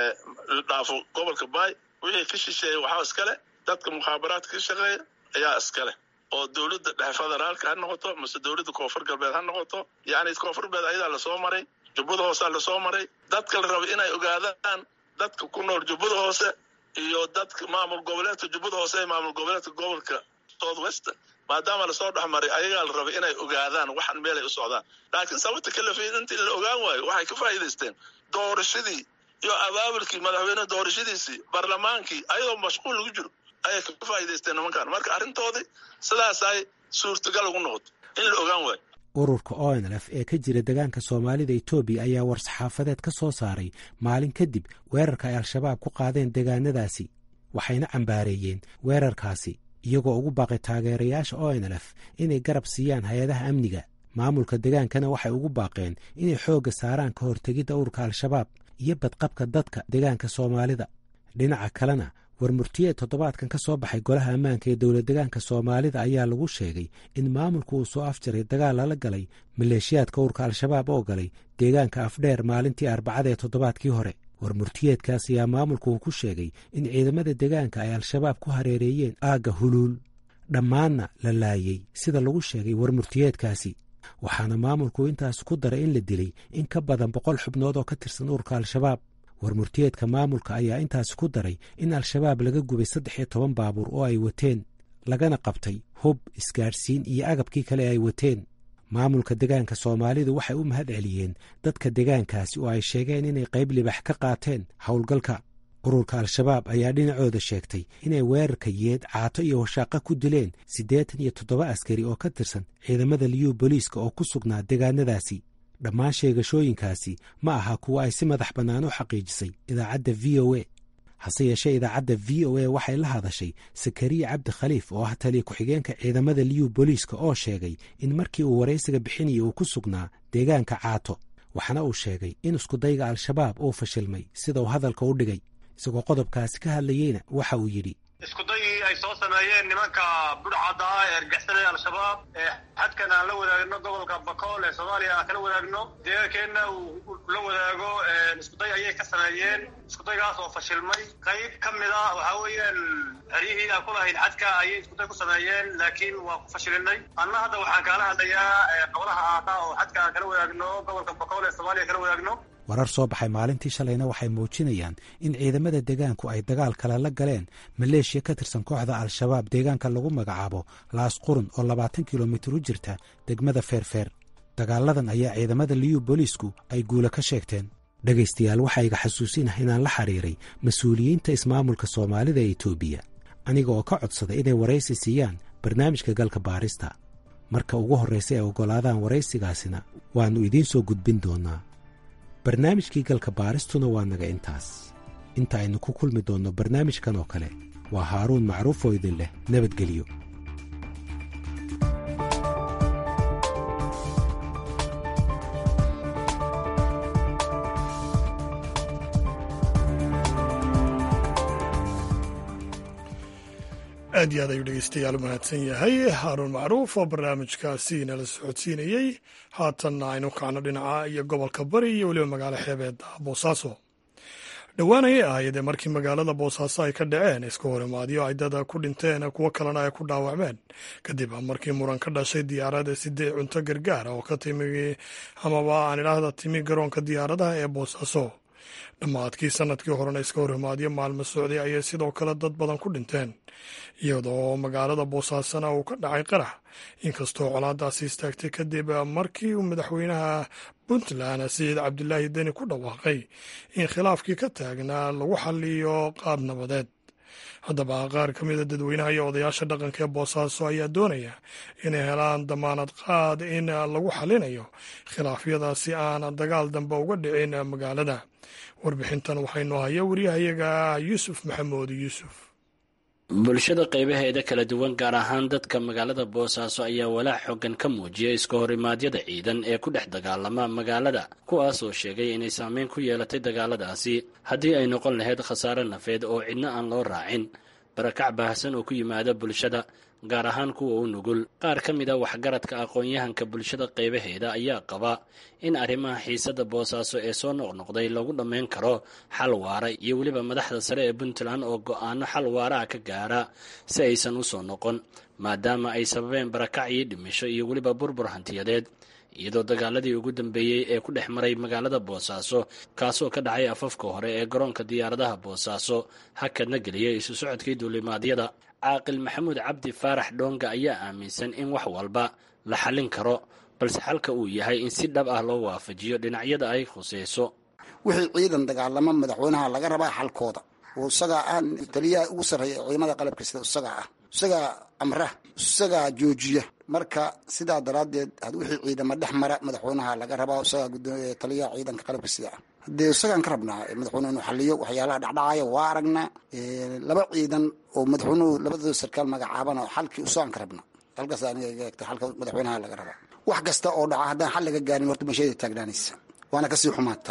Speaker 3: la dhaafo gobolka baay wixii ka shisheeya waxaa iskale dadka mukhaabaraadka ka shaqeeya ayaa iskale oo dowladda dhexe federaalka ha noqoto mase dowladda koonfur galbeed ha noqoto yacni koonfur galbeed ayadaa lasoo maray jubbada hoosaa lasoo maray dadka la raba inay ogaadaan dadka ku nool jubbada hoose iyo dadka maamul goboleedka jubbada hoose ee maamul goboleedka gobolka south western maadaama lasoo dhexmaray ayagaa la rabay inay ogaadaan waxan meelay u socdaan laakiin sababta kalafeyn intii la ogaan waayo waxay ka faa'iidaysteen doorashadii iyo abaabulkii madaxweyne doorashadiisii barlamaankii ayadoo mashquul lagu jiro ayay ka faa'iidaysteen nimankan marka arrintoodii sidaasay suurtagal ugu noqoto in la ogaan waayo
Speaker 5: ururka onlf ee ka jira degaanka soomaalida etoobiya ayaa war-saxaafadeed ka soo saaray maalin kadib weerarka ay al-shabaab ku qaadeen degaanadaasi waxayna cambaareeyeen weerarkaasi iyagoo ugu baaqay taageerayaasha onlf inay garab siiyaan hay-adaha amniga maamulka degaankana waxay ugu baaqeen inay xoogga saaraan ka hortegidda ururka al-shabaab iyo badqabka dadka degaanka soomaalida dhinaca kalena warmurtiyeed toddobaadkan ka soo baxay golaha ammaanka ee dowlad degaanka soomaalida ayaa lagu sheegay in maamulku uu soo afjaray dagaal lala galay maleeshiyaadka urka al-shabaab oo galay deegaanka afdheer maalintii arbacada ee toddobaadkii hore warmurtiyeedkaas ayaa maamulku uu ku sheegay in ciidamada degaanka ay al-shabaab ku hareereeyeen aagga huluul dhammaanna la laayey sida lagu sheegay warmurtiyeedkaasi waxaana maamulku intaas ku daray in la dilay in ka badan boqol xubnood oo ka tirsan urka al-shabaab warmurtiyeedka maamulka ayaa intaasi ku daray in al-shabaab laga gubay saddex iyo toban baabuur oo ay wateen lagana qabtay hub isgaadhsiin iyo agabkii kale ay wateen maamulka degaanka soomaalidu waxay u mahad celiyeen dadka degaankaasi oo ay sheegeen inay qayb libax ka qaateen howlgalka ururka al-shabaab ayaa dhinacooda sheegtay inay weerarka yeed caato iyo washaaqa ku dileen siddeetan iyo toddoba askari oo ka tirsan ciidamada liyuu booliiska oo ku sugnaa degaanadaasi dhammaan sheegashooyinkaasi ma aha kuwa ay si madax bannaan u xaqiijisay idaacadda v o a hase yeeshee idaacadda v o a waxay la hadashay sakariya cabdi khaliif oo ah taliya ku-xigeenka ciidamada liyuu booliiska oo sheegay in markii uu waraysiga bixinaya uu ku sugnaa deegaanka caato waxaana uu sheegay in iskudayga al-shabaab uu fashilmay sida uu hadalka u dhigay isagoo qodobkaasi ka hadlayeyna waxa uu yidhi
Speaker 7: iskudayii ay soo sameeyeen nimanka budhcadda ah ee argixisada al-shabaab ee xadkan aan la wadaagno gobolka bakool ee soomaaliya aan kala wadaagno deegaankeenna uu la wadaago iskuday ayay ka sameeyeen iskudaygaas oo fashilmay qayb ka mid a waxaa weeyaan xeryihii aan ku lahayn xadka ayay iskuday ku sameeyeen laakiin waa ku fashilinay anna hadda waxaan kaala hadlayaa qobolaha aata oo xadka aan kala wadaagno gobolka bakool ee soomaaliya kala wadaagno
Speaker 5: warar soo baxay maalintii shalayna waxay muujinayaan in ciidamada deegaanku ay dagaal kale la galeen maleeshiya ka tirsan kooxda al-shabaab deegaanka lagu magacaabo laas qurun oo labaatan kilomitir u jirta degmada feerfeer dagaaladan ayaa ciidamada liyu booliisku ay guula ka sheegteen dhegaystayaal waxaa iga xasuusinah inaan la xiriiray mas-uuliyiinta ismaamulka soomaalida ee etoobiya aniga oo ka codsaday inay waraysi siiyaan barnaamijka galka baarista marka ugu horraysa ay oggolaadaan waraysigaasina waannu idiin soo gudbin doonnaa barnaamijkii galka baaristuna waa naga intaas inta aynu ku kulmi doonno barnaamijkan oo kale waa haaruun macruuf oo idin leh nabadgelyo
Speaker 1: aad iyo aad ayuu dhegeystayaal u mahadsan yahay haaruun macruuf oo barnaamijkaasi nala socodsiinayey haatanna aynu kacno dhinaca iyo gobolka bari iyo weliba magaalo xeebeedda boosaaso dhowaan ayay ahaydee markii magaalada boosaaso ay ka dhaceen iska horimaadyo ay dada ku dhinteen kuwo kalena ay ku dhaawacmeen kadib markii muran ka dhashay diyaarada sidee cunto gargaara oo ka timi amaba aan idhaahda timi garoonka diyaaradaha ee boosaaso dhammaadkii sanadkii horena iska horimaadyo maalmo socday ayay sidoo kale dad badan ku dhinteen iyadoo magaalada boosaasona uu ka dhacay qarax inkastoo colaadaasi istaagtay kadib markii uu madaxweynaha puntland sayid cabdilaahi deni ku dhawaaqay in khilaafkii ka taagnaa lagu xaliyo qaab nabadeed haddaba qaar ka mida dadweynaha iyo odayaasha dhaqanka ee boosaaso ayaa doonaya inay helaan damaanad qaad in lagu xalinayo khilaafyadaasi aan dagaal dambe uga dhicin magaalada warbixintan waxaynu haya wariyahayaga yuusuf maxamuud yuusuf
Speaker 8: bulshada qaybaheeda kala duwan gaar ahaan dadka magaalada boosaaso ayaa walaac xoogan ka muujiya iska horimaadyada ciidan ee ku dhex dagaalama magaalada kuwaas oo sheegay inay saameyn ku yeelatay dagaaladaasi haddii ay noqon lahayd khasaare nafeed oo cidna aan loo raacin barakac baahsan oo ku yimaada bulshada gaar ahaan kuwa u nugul qaar ka mid a waxgaradka aqoon-yahanka bulshada qaybaheeda ayaa qaba in arrimaha xiisada boosaaso ee soo noqnoqday lagu dhammayn karo xal waara iyo weliba madaxda sare ee puntland oo go-aano xal waaraha ka gaara si aysan u soo noqon maadaama ay sababeen barakac iyo dhimisho iyo weliba burbur hantiyadeed iyadoo dagaaladii ugu dambeeyey ee ku dhex maray magaalada boosaaso kaasoo ka dhacay afafka hore ee garoonka diyaaradaha boosaaso hakadna geliyay isu socodkii duulimaadyada caaqil maxamuud cabdi faarax dhoonga ayaa aaminsan in wax walba la xallin karo balse xalka uu yahay in si dhab ah loo waafajiyo dhinacyada ay khuseyso
Speaker 9: wixii ciidan dagaalamo madaxweynaha laga rabaa xalkooda oo isagaa ah taliyaha ugu sarreeya ciidamada qalabka sida isagaa ah isagaa amra isagaa joojiya marka sidaa daraaddeed wixii ciidamo dhex mara madaxweynaha laga rabaa isagaa taliyaha ciidanka qalabka sida ah hadee isagaan ka rabnaa madaxweyne inuu xaliyo waxyaalaha dhacdhacaya waa aragnaa laba ciidan oo madaxweynuhu labadooda sarkaal magacaabana xalkii isagaan ka rabnaa halkaas aniga iga egta xalka madaxweynaha laga rabaa wax kasta oo dhaca haddaan xal laga gaarin horta meesheeda taagnaanaysa waana kasii xumaataa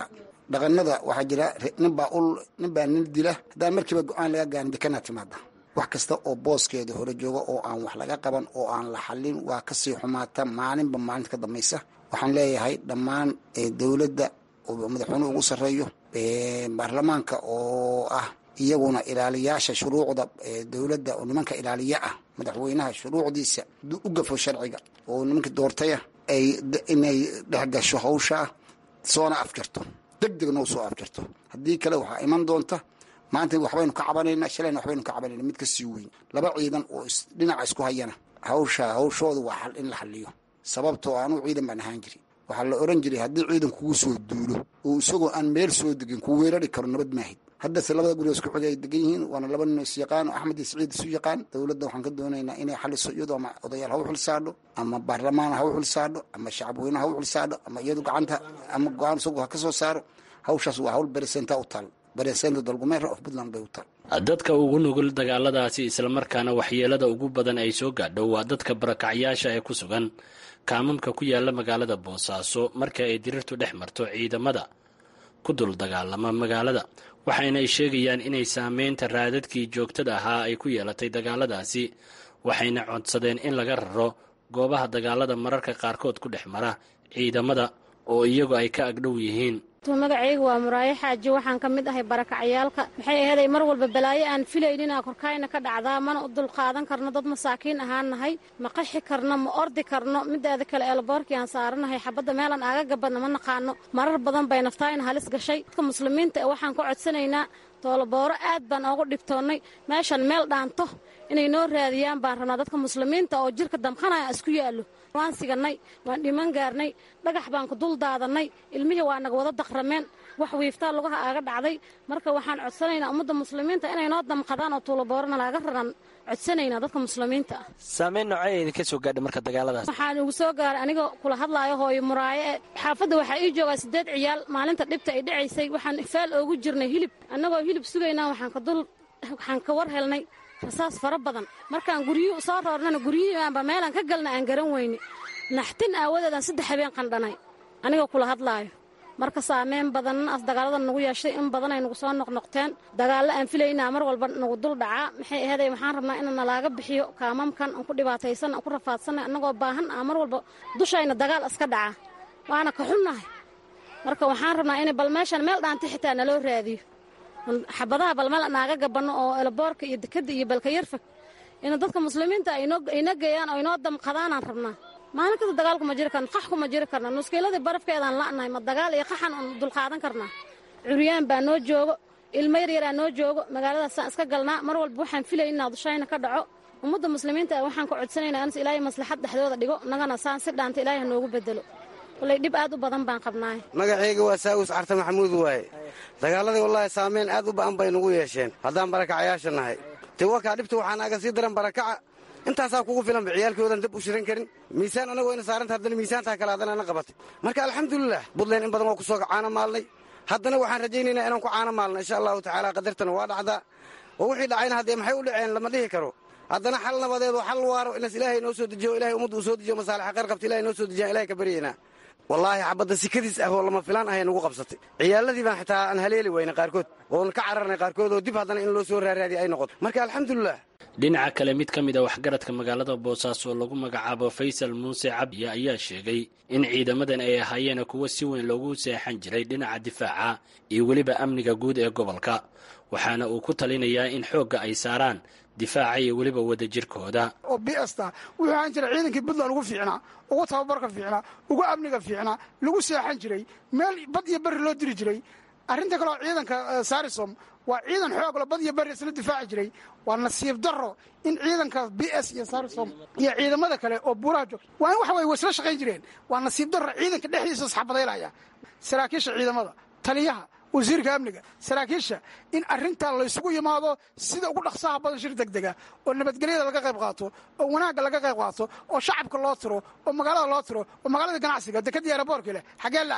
Speaker 9: dhaqanada waxaa jira ninbaa ul ninbaa nin dila haddaan markiiba go-aan laga gaarin dekanaa timaada wax kasta oo booskeeda hore jooga oo aan wax laga qaban oo aan la xallin waa kasii xumaata maalinba maalinta ka dambaysa waxaan leeyahay dhammaan dowladda oo madaxweynuhu ugu sarreeyo baarlamaanka oo ah iyaguna ilaaliyaasha shuruucda dowladda oo nimanka ilaaliya ah madaxweynaha shuruucdiisa u gafo sharciga oo nimanka doortaya ay inay dhexgasho hawshaa soona afjarto deg degna u soo afjarto haddii kale waxaa iman doonta maanta waxbaynu ka cabanayna shalayna waxbaynu ka cabanayna mid ka sii weyn laba ciidan oo dhinaca isku hayana hawsha hawshooda waa in la xaliyo sababtoo anuu ciidan baan ahaan jiri waxaa la oran jiray haddii ciidan kugu soo duulo oo isagoo aan meel soo degin ku weerari karo nabad maahid haddase labada guri isku xigay ay degan yihiin waana laba nin is yaqaan oo axmed iyo saciid isu yaqaan dowladda waxaan ka doonaynaa inay xaliso iyadoo ama odayaal ha u xilsaadho ama baarlamaan ha u xilsaadho ama shacabweyne ha u xilsaadho ama iyadu gacanta ama go-aan isagu ha ka soo saaro hawshaas waa hawl beresenta u taal beresenta dalgumeera of puntland bay u taal
Speaker 8: dadka ugu nugul dagaaladaasi islamarkaana waxyeelada ugu badan ay soo gaadho waa dadka barakacyaasha ee ku sugan kaamamka ku yaala magaalada boosaaso marka ay dirirtu dhex marto ciidamada ku dul dagaalama magaalada waxayna ay sheegayaan inay saameynta raadadkii joogtada ahaa ay ku yeelatay dagaaladaasi waxayna codsadeen in laga raro goobaha dagaalada mararka qaarkood ku dhex mara ciidamada oo iyagu ay ka agdhow yihiin
Speaker 10: magacaygu waa muraayo xaaji waxaan ka mid ahay barakacyaalka maxay aheeday mar walba balaayo aan filaynina korkaayna ka dhacdaa mana u dulqaadan karno dad masaakiin ahaan nahay ma qaxi karno ma ordi karno mideeda kale eelboorkii aan saaranahay xabadda meelaan aaga gabadna ma naqaano marar badan bay naftaayna halis gashay dadka muslimiinta ee waxaan ka codsanaynaa toolobooro aad baan oogu dhibtoonnay meeshan meel dhaanto inay noo raadiyaan baan rabnaa dadka muslimiinta oo jirka damqanaya isku yaallo waan sigannay waan dhiman gaarnay dhagax baan ku dul daadannay ilmihii waa naga wada daqrameen wax wiiftaa lugaha aaga dhacday marka waxaan codsanaynaa ummadda muslimiinta inay noo damqadaan oo tuuloboorona laaga raran codsanaynaa dadka muslimiinta ah
Speaker 11: saameyn noocay idinka soo gaadhay marka dagaaladaas
Speaker 10: waxaan igu soo gaaray anigoo kula hadlaayo hooyo muraayo e xaafadda waxaa ii joogaa siddeed ciyaal maalinta dhibta ay dhacaysay waxaan faal oogu jirnay hilib annagoo hilib sugaynaa waxaan ka dul waxaan ka war helnay rasaas fara badan markaan guryuhu soo roornana guryihiibaanba meelaan ka galna aan garan weyne naxtin aawadeedaan saddex habeen qandhanay anigoo kula hadlaayo marka saameyn badanna as dagaalada nagu yeeshay in badan ay nagu soo noqnoqteen dagaallo aan filaynaa mar walba nagu dul dhacaa maxay aheeday waxaan rabnaa ina nalaaga bixiyo kaamamkan aan ku dhibaataysan aan ku rafaadsanay annagoo baahan ah mar walba dushayna dagaal iska dhaca waana ka xunnahay marka waxaan rabnaa inay bal meeshan meel dhaanti xitaa naloo raadiyo xabadaha bal meel naaga gabanno oo elaboorka iyo dekadda iyo balka yarfag ina dadka muslimiinta ayna geeyaan oo inoo damqadaanaan rabnaa maalin kasta dagaalku ma jiri karno qaxku ma jiri karna nuskiiladii barafkeedaan la'nahay ma dagaal iyo qaxan un dulqaadan karnaa curyaan baa noo joogo ilmo yaryaraa noo joogo magaaladaasaan iska galnaa mar walba waxaan filaynaa dushayna ka dhaco ummadda muslimiinta waxaan ka codsanaynaa ins ilaahay maslaxad dhexdooda dhigo nagana saan si dhaanta ilaahay noogu bedelo wallay dhib aad u badan baan qabnaay
Speaker 12: magacayga waa saawis carta maxamuud waaye dagaaladii wallaahi saameyn aad u ba'an bay nagu yeesheen haddaan barakacayaasha nahay te wakaa dhibta waxaan aga sii daran barakaca intaasaa kugu filanba ciyaalkoodan dab u shiran karin miisaan anagoo ina saaranta haddana miisaantaa kale haddana ana qabatay marka alxamdulilah buntland in badan waa ku soo caano maalnay haddana waxaan rajaynaynaa inaan ku caano maalno insha allahu tacaala qadartana waa dhacdaa oo wixii dhacayna haddee maxay u dhaceen lama dhihi karo haddana xal nabadeed oo xal waaro inas ilaahay noo soo dejiyo ilahay ummadda uu soo dejiyo masaalixa khayr qabta ilahay noo soo dejiyaan ilahay ka baryaynaa wallaahi xabadda sikadiis ah oo lama filaan ahay nagu qabsatay ciyaaladii baan xitaa aan haleeli weyna qaarkood oon ka cararnay qaarkood oo dib haddana in loo soo raaraadiya ay noqoto marka alxamdulilah
Speaker 8: dhinaca kale mid ka mid a waxgaradka magaalada boosaaso oo lagu magacaabo faysal muuse cabdiya ayaa sheegay in ciidamadan ay ahaayeen kuwo si weyn loogu seexan jiray dhinaca difaaca iyo weliba amniga guud ee gobolka waxaana uu ku talinayaa in xoogga ay saaraan difaaca iyo weliba wadajirkooda
Speaker 13: oo bsta wuxuu ahaan jiray ciidankii puntland ugu fiicnaa ugu tababarka fiicnaa ugu amniga fiicnaa lagu seexan jiray meel bad iyo berri loo diri jiray arrinta kaleoo ciidanka sarisom waa ciidan xoogla bad iyo berri isla difaaci jiray waa nasiib daro in ciidanka b s iyo sarisom iyo ciidamada kale oo buuraha joog waa in waxa way isla shaqayn jireen waa nasiib daro ciidanka dhexdiisa isxabadaylaya saraakiisha ciidamada taliyaha wasiirka amniga saraakiisha in arintaa laysugu yimaado sida ugu dhaqsaha badan shir degdega oo nabadgelyada laga qayb qaato oo wanaagga laga qayb qaato oo shacabka loo tiro oo magaalada loo tiro oo magaalada ganacsiga dekadii aeroboorka leh xaggee la aadaa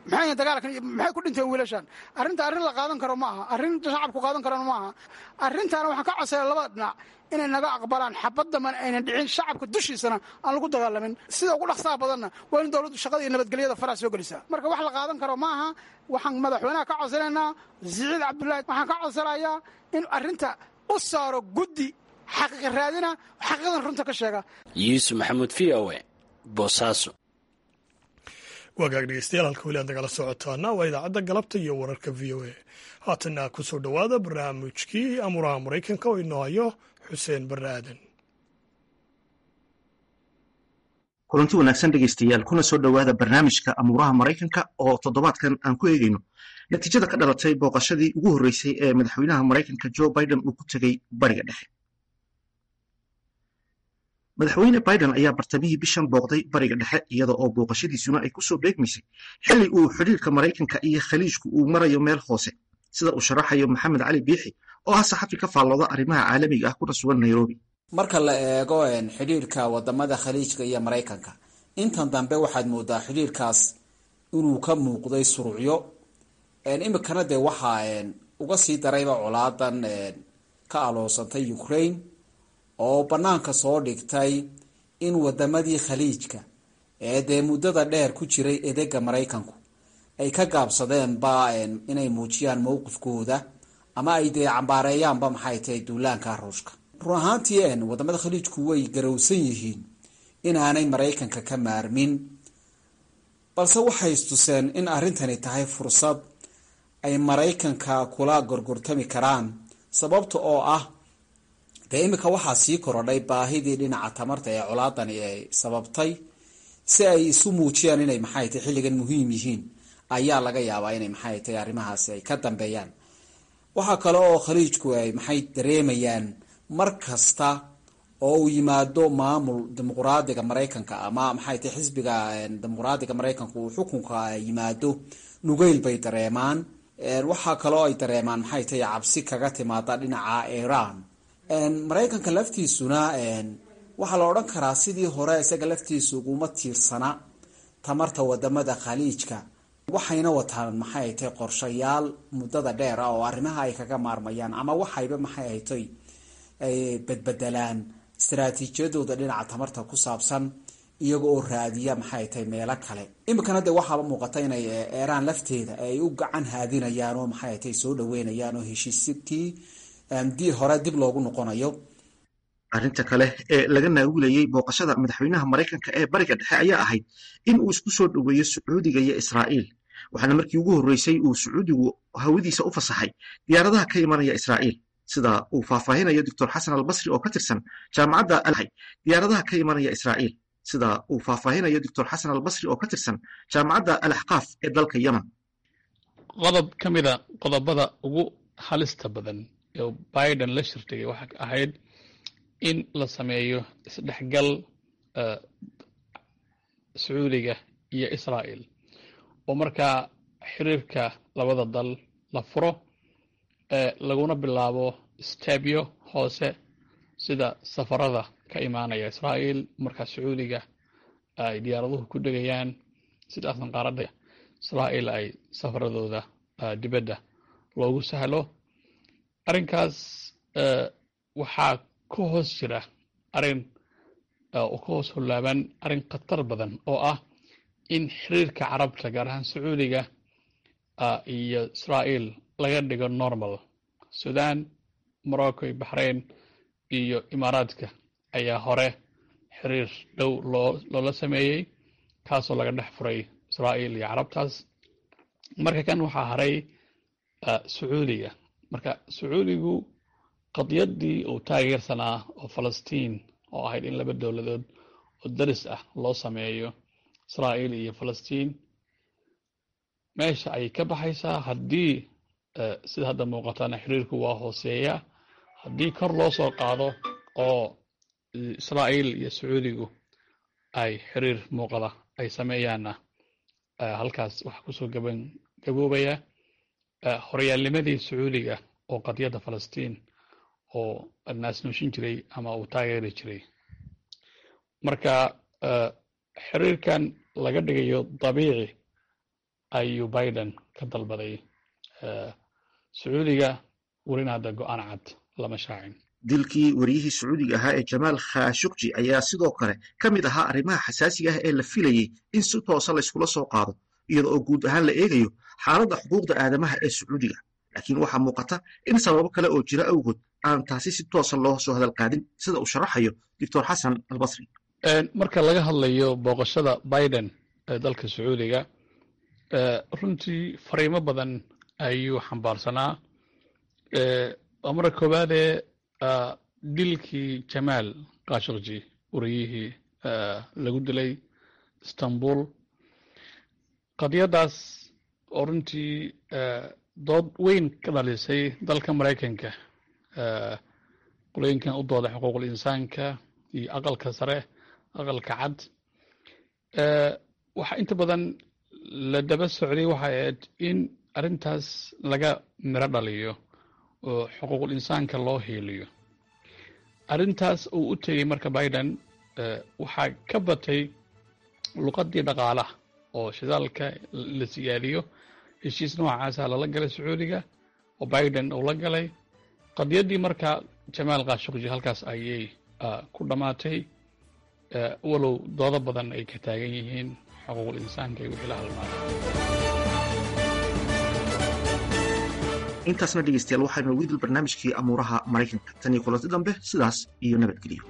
Speaker 13: maxay dagaalkan maxay ku dhinteen wiilashan arrinta arrin la qaadan karo ma aha arrin shacabku qaadan karana ma aha arrintaana waxaan ka codsaya labada dhinac inay naga aqbalaan xabaddaman aynan dhicin shacabka dushiisana aan lagu dagaalamin sida ugu dhaqsaha badanna waa in dowladdu shaqada iyo nabadgelyada faraha soo gelisaa marka wax la qaadan karo ma aha waxaan madaxweynaha ka codsanaynaa siciid cabdullaahi waxaan ka codsanayaa in arrinta u saaro guddi xaqiiqa raadina xaqiiqadan runta ka sheega
Speaker 8: yuusuf maxamuud v o e boosaaso
Speaker 1: waagaag dhegeystayaal halka weli aad nagala socotaana waa idaacadda galabta iyo wararka v o a haatanna ku soo dhowaada barnaamijkii amuraha maraykanka oo inoo hayo xuseen barre aadan
Speaker 14: kulanti wanaagsan dhegeystayaal kuna soo dhowaada barnaamijka amuuraha maraykanka oo toddobaadkan aan ku eegayno natiijada ka dhalatay booqashadii ugu horreysay ee madaxweynaha maraykanka joe biden uu ku tegey bariga dhexe madaxweyne biden ayaa bartamihii bishan booqday bariga dhexe iyada oo booqashadiisuna ay kusoo beegmaysay xilli uu xidhiirka maraykanka iyo khaliijku uu marayo meel hoose sida uu sharaxayo maxamed cali biixi oo ah saxafi ka faallooda arrimaha caalamiga ah kuna sugan nairobi
Speaker 15: marka la eego xidhiirka wadamada khaliijka iyo maraykanka intan dambe waxaad moodaa xidhiirkaas inuu ka muuqday surucyo imikana dee waxaa uga sii darayba colaadan ka aloosantay ukraine oo banaanka soo dhigtay in wadamadii khaliijka ee dee muddada dheer ku jiray edega maraykanku ay ka gaabsadeenba inay muujiyaan mowqifkooda ama ay dee cambaareeyaanba maxay tahay duulaanka ruushka run ahaantii wadamada khaliijku way garowsan yihiin inaanay maraykanka ka maarmin balse waxay istuseen in arrintani tahay fursad ay maraykanka kula gorgortami karaan sababta oo ah dee iminka waxaa sii korodhay baahidii dhinaca tamarta ee colaadani ay sababtay si ay isu muujiyaan inay maxay tahay xilligan muhiim yihiin ayaa laga yaabaa inay maxay tahay arrimahaasi ay ka dambeeyaan waxaa kale oo khaliijku ay maxay dareemayaan mar kasta oo uu yimaado maamul dimuqraadiga maraykanka ama maxay tahay xisbiga dimuqraadiga maraykanka uu xukunka yimaado nugeyl bay dareemaan waxaa kaloo ay dareemaan maxay tahay cabsi kaga timaada dhinaca iran maraykanka laftiisuna waxaa la odhan karaa sidii hore isaga laftiisu uguma tiirsana tamarta wadamada khaliijka waxayna wataan maxay tahay qorshayaal muddada dheer ah oo arrimaha ay kaga maarmayaan ama waxayba maxay haytay ay bedbedelaan istaraatiijiyadooda dhinaca tamarta ku saabsan iyaga oo raadiya maxay tahay meelo kale iminkana dee waxaaba muuqata inay eeraan lafteeda ay u gacan haadinayaan oo maxay tahay soo dhaweynayaan oo heshiiskii di hore dib loogu noqonayo
Speaker 14: arrinta kale ee laga naawilayey booqashada madaxweynaha maraykanka ee bariga dhexe ayaa ahayd in uu isku soo dhoweeyo sacuudiga iyo israa'iil waxaana markii ugu horreysay uu sacuudigu hawadiisa u fasaxay diyaaradaha ka imanaya israa'iil sida uu faahfaahinayo doctor xasan albasri oo ka tirsan jaamacadda alhay diyaaradaha ka imanaya israa'iil sida uu faahfaahinayo doctor xasan albasri oo ka tirsan jaamacadda al axqaaf ee dalka yemen
Speaker 16: qodob ka mida qodobada ugu halista badan ee biden la shirtigay waxaa ahayd in la sameeyo isdhexgal sacuudiga iyo israa'il oo markaa xiriirka labada dal la furo laguna bilaabo stebyo hoose sida safarada ka imaanaya israa'iil markaa sacuudiga ay diyaaraduhu ku dhegayaan sidaasna qaaradda israa'iil ay safaradooda dibadda loogu sahlo arrinkaas waxaa ka hoos jira arrin oo ka hoos hollaaban arrin khatar badan oo ah in xiriirka carabta gaar ahaan sacuudiga iyo israa'iil laga dhigo normal sudan morocco iyo baxrain iyo imaaraadka ayaa hore xiriir dhow loo loola sameeyey kaasoo laga dhex furay israa'iil iyo carabtaas marka kan waxaa haray sacuudiga marka sacuudigu qadyaddii uu taageersanaa oo falastiin oo ahayd in laba dowladood oo daris ah loo sameeyo israa'iil iyo falastiin meesha ayay ka baxaysaa haddii sida hadda muuqatana xiriirku waa hooseeya haddii kor loo soo qaado oo israa'iil iyo sacuudigu ay xiriir muuqada ay sameeyaanna halkaas waxaa kusoo gaban gaboobaya horyaalnimadii sacuudiga oo qadyadda falastiin oo naasnuushin jiray ama uu taageeri jiray marka xiriirkan laga dhigayo dabiici ayuu biden ka dalbaday sacuudiga welina hadda go-aan cad lama shaacin
Speaker 14: dilkii wariyihii sacuudiga ahaa ee jamaal khashukji ayaa sidoo kale ka mid ahaa arrimaha xasaasiga ah ee la filayey in si toosa layskula soo qaado iyada oo guud ahaan la eegayo xaaladda xuquuqda aadamaha ee sacuudiga laakiin waxaa muuqata in sababo kale oo jira awgood aan taasi si toosa loo soo hadal qaadin sida uu sharaxayo doctor xasan albasri
Speaker 16: marka laga hadlayo booqashada biden ee dalka sacuudiga runtii fariimo badan ayuu xambaarsanaa waa marka koowaadee dilkii jamaal khashukji wariyihii lagu dilay istanbul qadiyaddaas oo runtii dood weyn ka dhalisay dalka maraykanka qolooyinkan u dooda xuquuqul insaanka iyo aqalka sare aqalka cad waxa inta badan la daba socday waxay ahayd in arrintaas laga miro dhaliyo oo xuquuqul insaanka loo hiiliyo arrintaas uu u tegey marka biden waxaa ka batay luqadii dhaqaalaha oo shidaalka la siyaadiyo heshiis noocaasa lala galay sacuudiga oo biden uu la galay qadiyaddii marka jamaal khashukji halkaas ayay ku dhammaatay walow doodo badan ay ka taagan yihiin xuquuqul insaanka iyo wixii la halmaada
Speaker 14: intaasna dhegeystayaal waxaynu ugu dil barnaamijkii amuuraha maraykanka tan iyo kulanti dambe sidaas iyo nabadgelyo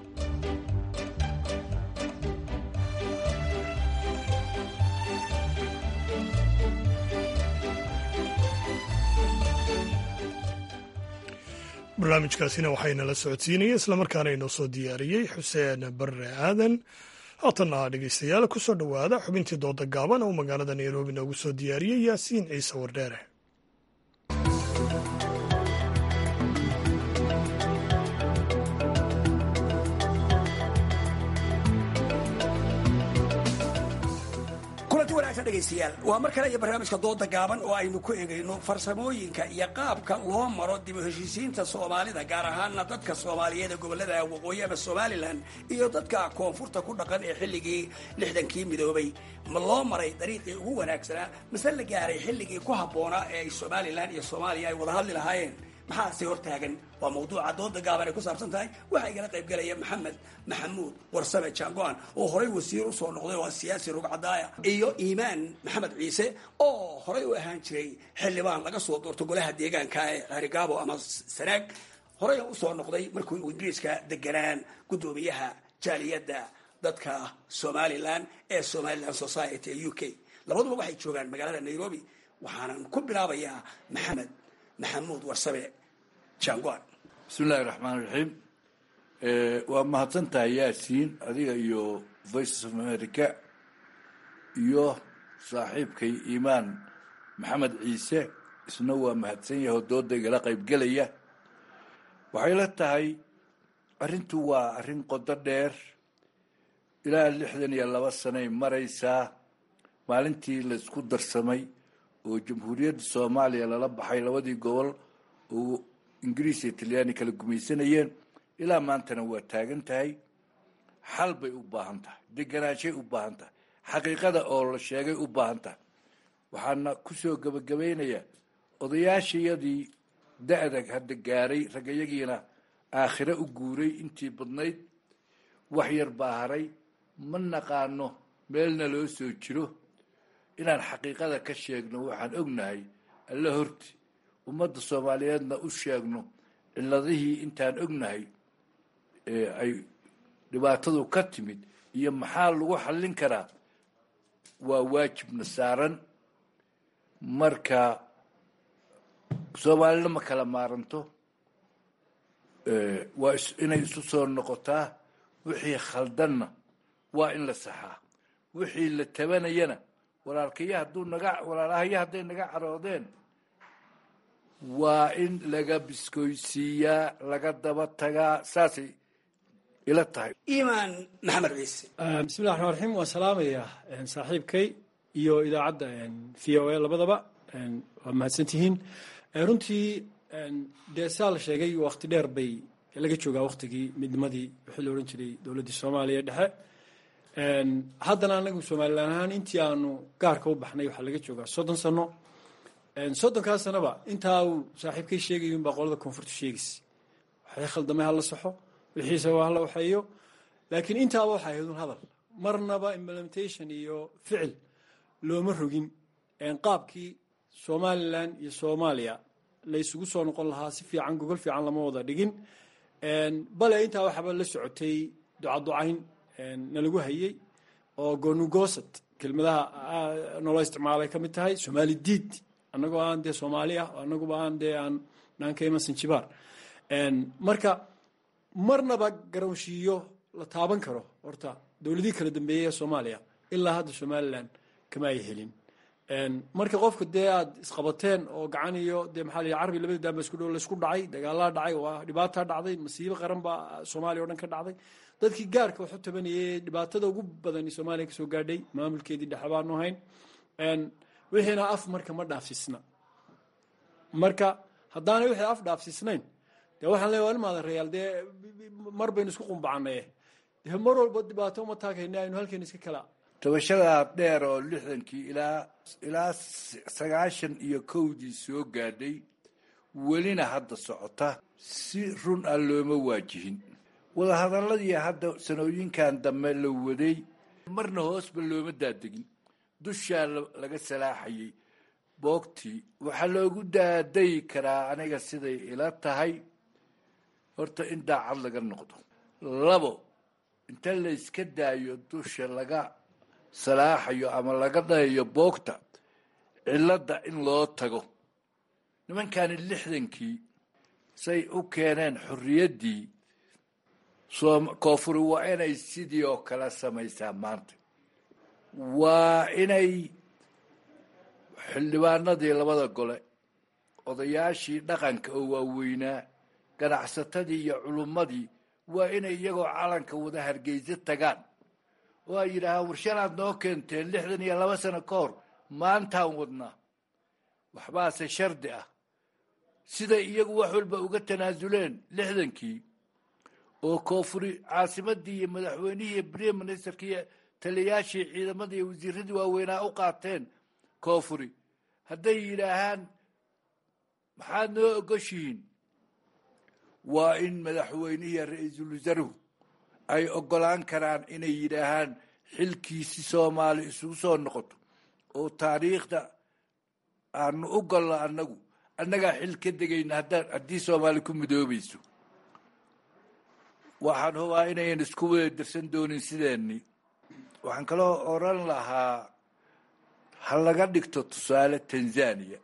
Speaker 1: barnaamijkaasina waxaynala socodsiinaya islamarkaana inoo soo diyaariyey xuseen barre aadan haatanna dhegeystayaal kusoo dhowaada xubintii dooda gaaban oo magaalada nairobi noogu soo diyaariyey yaasiin ciise wardheere
Speaker 17: kulanti wanaagsan dhegaystayaal waa mar kale iyo barnaamijka dooda gaaban oo aynu ku egayno farsamooyinka iyo qaabka loo maro dib u heshiisiinta soomaalida gaar ahaana dadka soomaaliyeed ee gobolada waqooyi ama somalilan iyo dadka koonfurta ku dhaqan ee xilligii lixdankii midoobay ma loo maray dariiqii ugu wanaagsanaa mase la gaaray xilligii ku habboonaa ee ay somalilan iyo soomaaliya ay wada hadli lahaayeen maxaase hortaagan waa mawduuca dooda gaaban ay ku saabsan tahay waxaa igala qayb galaya maxamed maxamuud warsame jangoan oo horay wasiir usoo noqday oo siyaasi rugcadaaya iyo iimaan maxamed ciise oo horay u ahaan jiray xildhibaan laga soo doorto golaha deegaanka ee harigaabo ama sanaag horay usoo noqday markuu ingiriiska deganaan guddoomiyaha jaaliyadda dadka somalilan ee somalilan society ee u k labaduba waxay joogaan magaalada nairobi waxaanan ku bilaabayaa maxamed maxamuud warsame jangoan
Speaker 18: bismillahi raxmaan raxiim waa mahadsan tahay yaasiin adiga iyo voice of america iyo saaxiibkay iimaan maxamed ciise isna waa mahadsan yahay oo dooda igala qaybgelaya waxay la tahay arrintu waa arrin qodo dheer ilaa lixdan iyo laba sanay maraysaa maalintii laysku darsamay oo jamhuuriyadda soomaaliya lala baxay labadii gobol oo ingiriis iyo talyaani kala gumaysanayeen ilaa maantana waa taagan tahay xal bay u baahan tahay deganaanshay u baahan tahay xaqiiqada oo la sheegay u baahan tahay waxaana kusoo gebagabaynayaa odayaashayadii da-dag hadda gaaray ragayagiina aakhire u guuray intii badnayd wax yar baa haray ma naqaano meelna loo soo jiro inaan xaqiiqada ka sheegno waxaan ognahay alla horti ummadda soomaaliyeedna u sheegno ciladihii intaan ognahay ee ay dhibaatadu ka timid iyo maxaa lagu xallin karaa waa waajibna saaran marka soomaalina ma kala maaranto waa inay isu soo noqotaa wixii khaldanna waa in la saxaa wixii la tabanayana walaalkaya hadduu naga walaalahaya hadday naga caroodeen waa in laga biskoysiiyaa laga daba tagaa saasay ila tahay
Speaker 17: iimaan maxamed ciise
Speaker 19: bismillahi raxmaan raxiim waan salaamayaa saaxiibkay iyo idaacadda v o a labadaba waa mahadsantihiin runtii dee saa la sheegay wakti dheer bay laga joogaa waktigii midnimadii wixii la odhan jiray dowladdii soomaaliya dhexe haddana anagu somalilan ahaan intii aanu gaarka u baxnay waxaa laga joogaa soddon sano soddonkaa sanaba intaa uu saaxiibkay sheegay unbaa qolada koonfurta sheegaysa waxay khaldamay hala saxo wixiisaba hala waxeeyo laakiin intaaba waxay ahayd un hadal marnaba implementation iyo ficil looma rogin qaabkii somalilan iyo soomaaliya la isugu soo noqon lahaa si fiican gogol fiican lama wada dhigin bale intaa waxaaba la socotay ducaducayn nalagu hayey oo gonugoosad kelmadaha nolo isticmaalay ka mid tahay somaali diid annagoo aan dee soomaali ah annaguba aan dee aan naanka iman sanjibaar marka marnaba garowshiiyo la taaban karo horta dowladihii kala dambeeyey ee soomaaliya ilaa hadda somalilan kama ay helin marka qofka dee aad isqabateen oo gacan iyo dee maxaa la carbi labada daanba isku dhow laysku dhacay dagaalaa dhacay waa dhibaataa dhacday masiibo qaran baa soomaaliya o dhan ka dhacday dadkii gaarka waxu tabanayay dhibaatada ugu badan soomaaliya kasoo gaadhay maamulkeedii dhexe baanu hayn wixiina af marka ma dhaafsisna marka haddaanay wixii af dhaafsisnayn dee waxaan leeya waa ilmaada reyaal dee mar baynu isku qumbacanaye dee mar walba dhibaato uma taagayna aynu halkeena iska kala
Speaker 18: tabashadaa dheer oo lixdankii ilaa ilaa sagaashan iyo kowdii soo gaadhay welina hadda socota si run ah looma waajihin wadahadalladii hadda sanooyinkan dambe la waday marna hoosba looma daadegin dushaa laga salaaxayay boogtii waxaa loogu daadayi karaa aniga siday ila tahay horta in daacad laga noqdo labo inta layska daayo dusha laga salaaxayo ama laga dhayayo boogta cilladda in loo tago nimankani lixdankii say u keeneen xorriyaddii koonfuri waa inay sidii oo kale samaysaa maanta waa inay xildhibaanadii labada gole odayaashii dhaqanka oo waaweynaa ganacsatadii iyo culummadii waa inay iyagoo calanka wada hargeysa tagaan oo ay yidhaahaan warshanaad noo keenteen lixdan iyo laba sano ka hor maantaan wadnaa waxbaase shardi ah siday iyagu wax walba uga tanaasuleen lixdankii oo koonfuri caasimadii iyo madaxweynihii iyo brime ministerkii iyo taliyayaashii ciidamadii iyo wasiiradii waaweynaa u qaateen koonfuri hadday yidhaahaan maxaad noo ogoshihiin waa in madaxweynihii iyo ra-iisul wasaaruhu ay ogolaan karaan inay yidhaahaan xilkiisi soomaali isugu soo noqoto oo taariikhda aanu u golno annagu annagaa xil ka degayna haddaan haddii soomaali ku midoobayso waxaan hubaa inayan isku wada dirsan doonin sideeni waxaan kaloo oran lahaa ha laga dhigto tusaale tanzania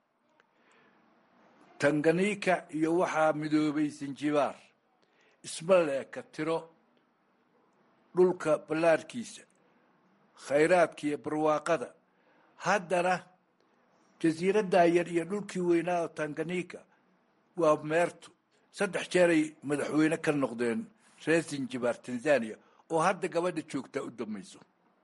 Speaker 18: tanganika iyo waxaa midoobay sanjibaar isma leeka tiro dhulka ballaarkiisa khayraadka iyo barwaaqada haddana jasiiraddaa yar iyo dhulkii weynaa oo tanganika waa meertu saddex jeeray madaxweyne ka noqdeen reer sanjibaar tanzania oo hadda gabadha joogtaa u dambayso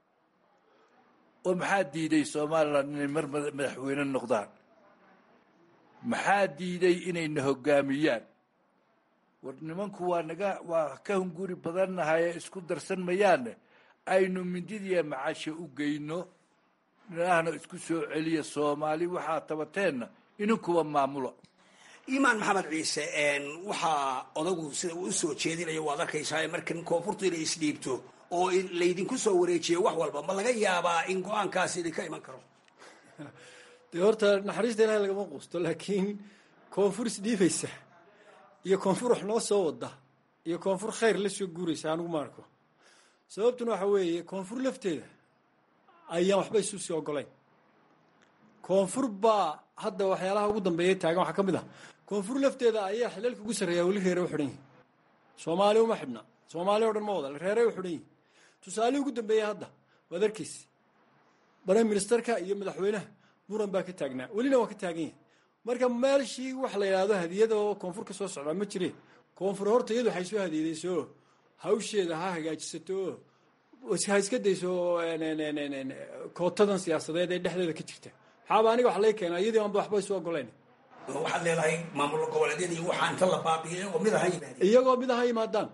Speaker 18: oo maxaa diiday somalilan inay mar madaxweyne noqdaan maxaa diiday inayna hoggaamiyaan war nimanku waa naga waa ka hunguri badannahay ee isku darsan mayaane aynu mindidiiya macasha u geyno nahna isku soo celiya soomaali waxaa tabateenna inankuba maamulo
Speaker 17: imaan maxamed ciise waxaa odagu sida uu usoo jeedinayo waad arkaysaa markan koonfurtu inay isdhiibto oo laydinku soo wareejiyo wax walba ma laga yaabaa in go-aankaasi idinka iman karo
Speaker 19: dee horta naxariista ilahay lagama quusto laakiin koonfur isdhiibaysa iyo koonfur wax noo soo wada iyo koonfur khayr la soo guuraysa anigu ma arko sababtuna waxa weeye koonfur lafteeda ayaan waxba isu sii ogolayn koonfur baa hadda waxyaalaha ugu dambeeya taagan waxaa ka mid ah koonfur lafteeda ayaa xilalka ugu sarreeya weli reere u xidhan yihin soomaali uma xidhna soomaali o dhan ma wada reere u xidhan yihin tusaalihii ugu dambeeya hadda waad arkaysa prime ministerka iyo madaxweynaha muran baa ka taagnaa welina waa ka taagan yahay marka meelshii wax la yidhaahdo hadiyada oo koonfur ka soo socdaa ma jire koonfur horta iyadu waxay soo hadiyadayso oo hawsheeda ha hagaajisato oo ha iska dayso kootadan siyaasadeed ee dhexdeeda ka jirta maxaaba aniga wax lay keenaa iyadii aanba waxba isu ogolayn
Speaker 17: waxaad leedahay maamul goboleedyada iyo waxaa inta la baabiyo iyagoo mid aha yimaadeen
Speaker 19: iyagoo mid aha yimaadaan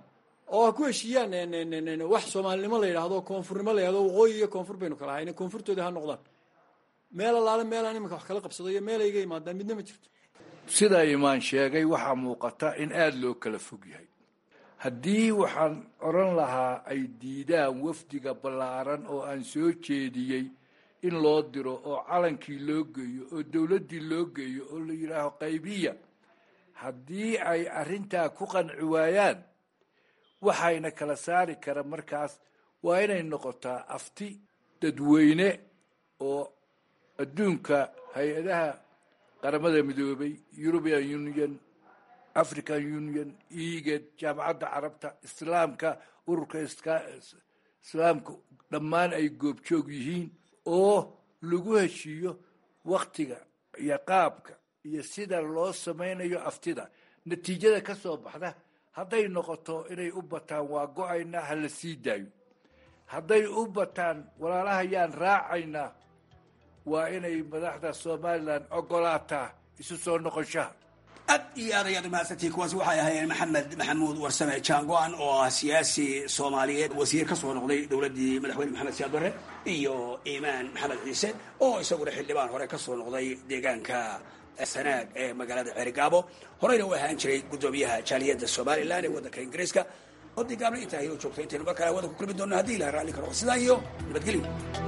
Speaker 19: oo ha ku heshiiyaan wax soomaalinimo la yidhaahdo koonfurnimo la yidhahdo waqooyi iyo koonfur baynu kala hayna koonfurtooda ha noqdaan meel allaale meelaan iminka wax kala qabsado iyo meel ayga imaadaan midna ma jirto
Speaker 18: sida imaan sheegay waxaa muuqata in aada loo kala fog yahay haddii waxaan odhan lahaa ay diidaan wafdiga ballaaran oo aan soo jeediyey in loo diro oo calankii loo geeyo oo dowladdii loo geeyo oo la yidhaaho qaybiya haddii ay arrintaa ku qanci waayaan waxayna kala saari kara markaas waa inay noqotaa afti dadweyne oo adduunka hay-adaha qaramada midoobay european union african union eged jaamacadda carabta islaamka ururka islaamka dhammaan ay goobjoog yihiin oo lagu heshiiyo waktiga iyo qaabka iyo sida loo samaynayo aftida natiijada ka soo baxda hadday noqoto inay u bataan waa go-aynaa ha la sii daayo hadday u bataan walaalahayaan raacaynaa waa inay madaxda somalilan ogolaataa isu soo noqoshaha
Speaker 17: aad iyo aad ayaad umahadsantihiin kuwaasi waxay ahaayeen maxamed maxamuud warsame jaango-an oo ah siyaasi soomaaliyeed wasiir ka soo noqday dowladdii madaxweyne maxamed siyaad barre iyo iimaan maxamed ciise oo isaguna xildhibaan hore ka soo noqday deegaanka sanaag ee magaalada ceerigaabo horeyna u ahaan jiray guddoomiyaha jaaliyadda somalilan ee waddanka ingiriiska odii gaabna intaa ayuu joogtay intaynu mar kale hawada ku kulmi doonno haddii ilaha raalli karo sidaa iyo nabadgelyo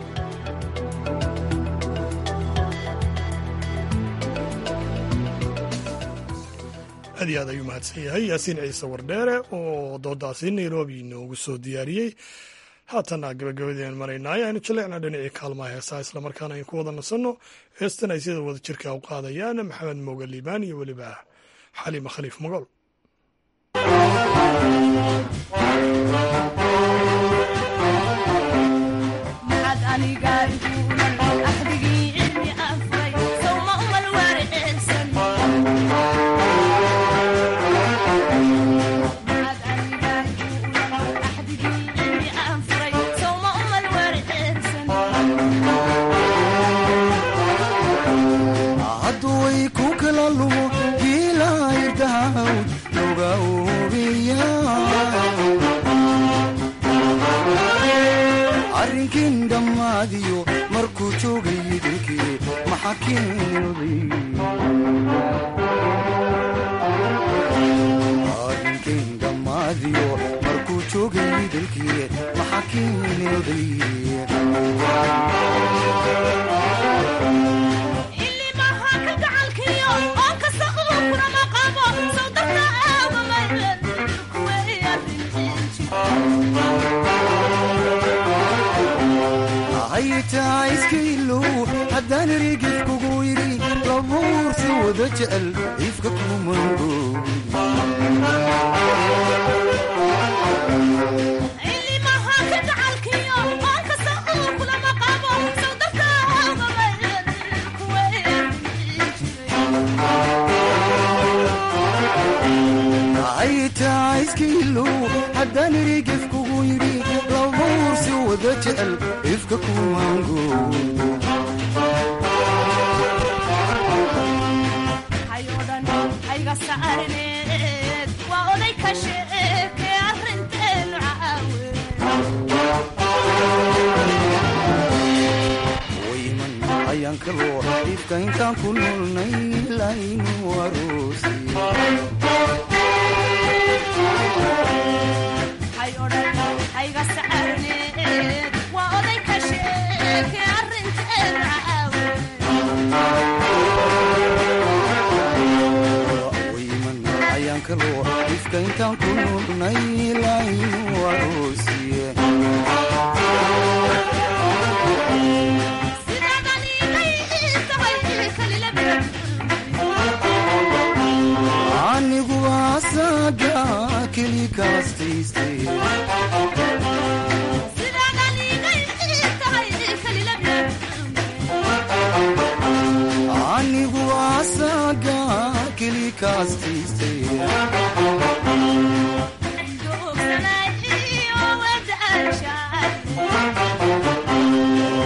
Speaker 1: aad iyo aad ayuu mahadsan yahay yaasiin ciise wardheere oo doodaasi nairobi inoogu soo diyaariyey haatana gabagabadeen maraynaayo aynu jaleecna dhinacii kaalmaha heesaha islamarkaana aynu ku wada nasanno heestan ay sida wada jirka u qaadayaan maxamed mooga liibaan iyo weliba xaliima khaliif mogol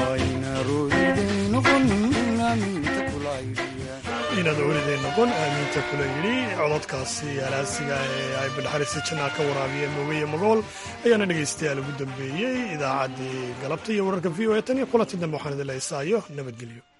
Speaker 1: inaad ooriday noqon aaminta maanta kula yidhi cododkaasi halaasiga ee ay badhaxarisi jannaa ka waraabiyeen moogaye magool ayaana dhegaystayaal ugu dambeeyey idaacaddii galabta iyo wararka v o e tan iyo kulanti dambe waxaan idin leysaayo nabadgelyo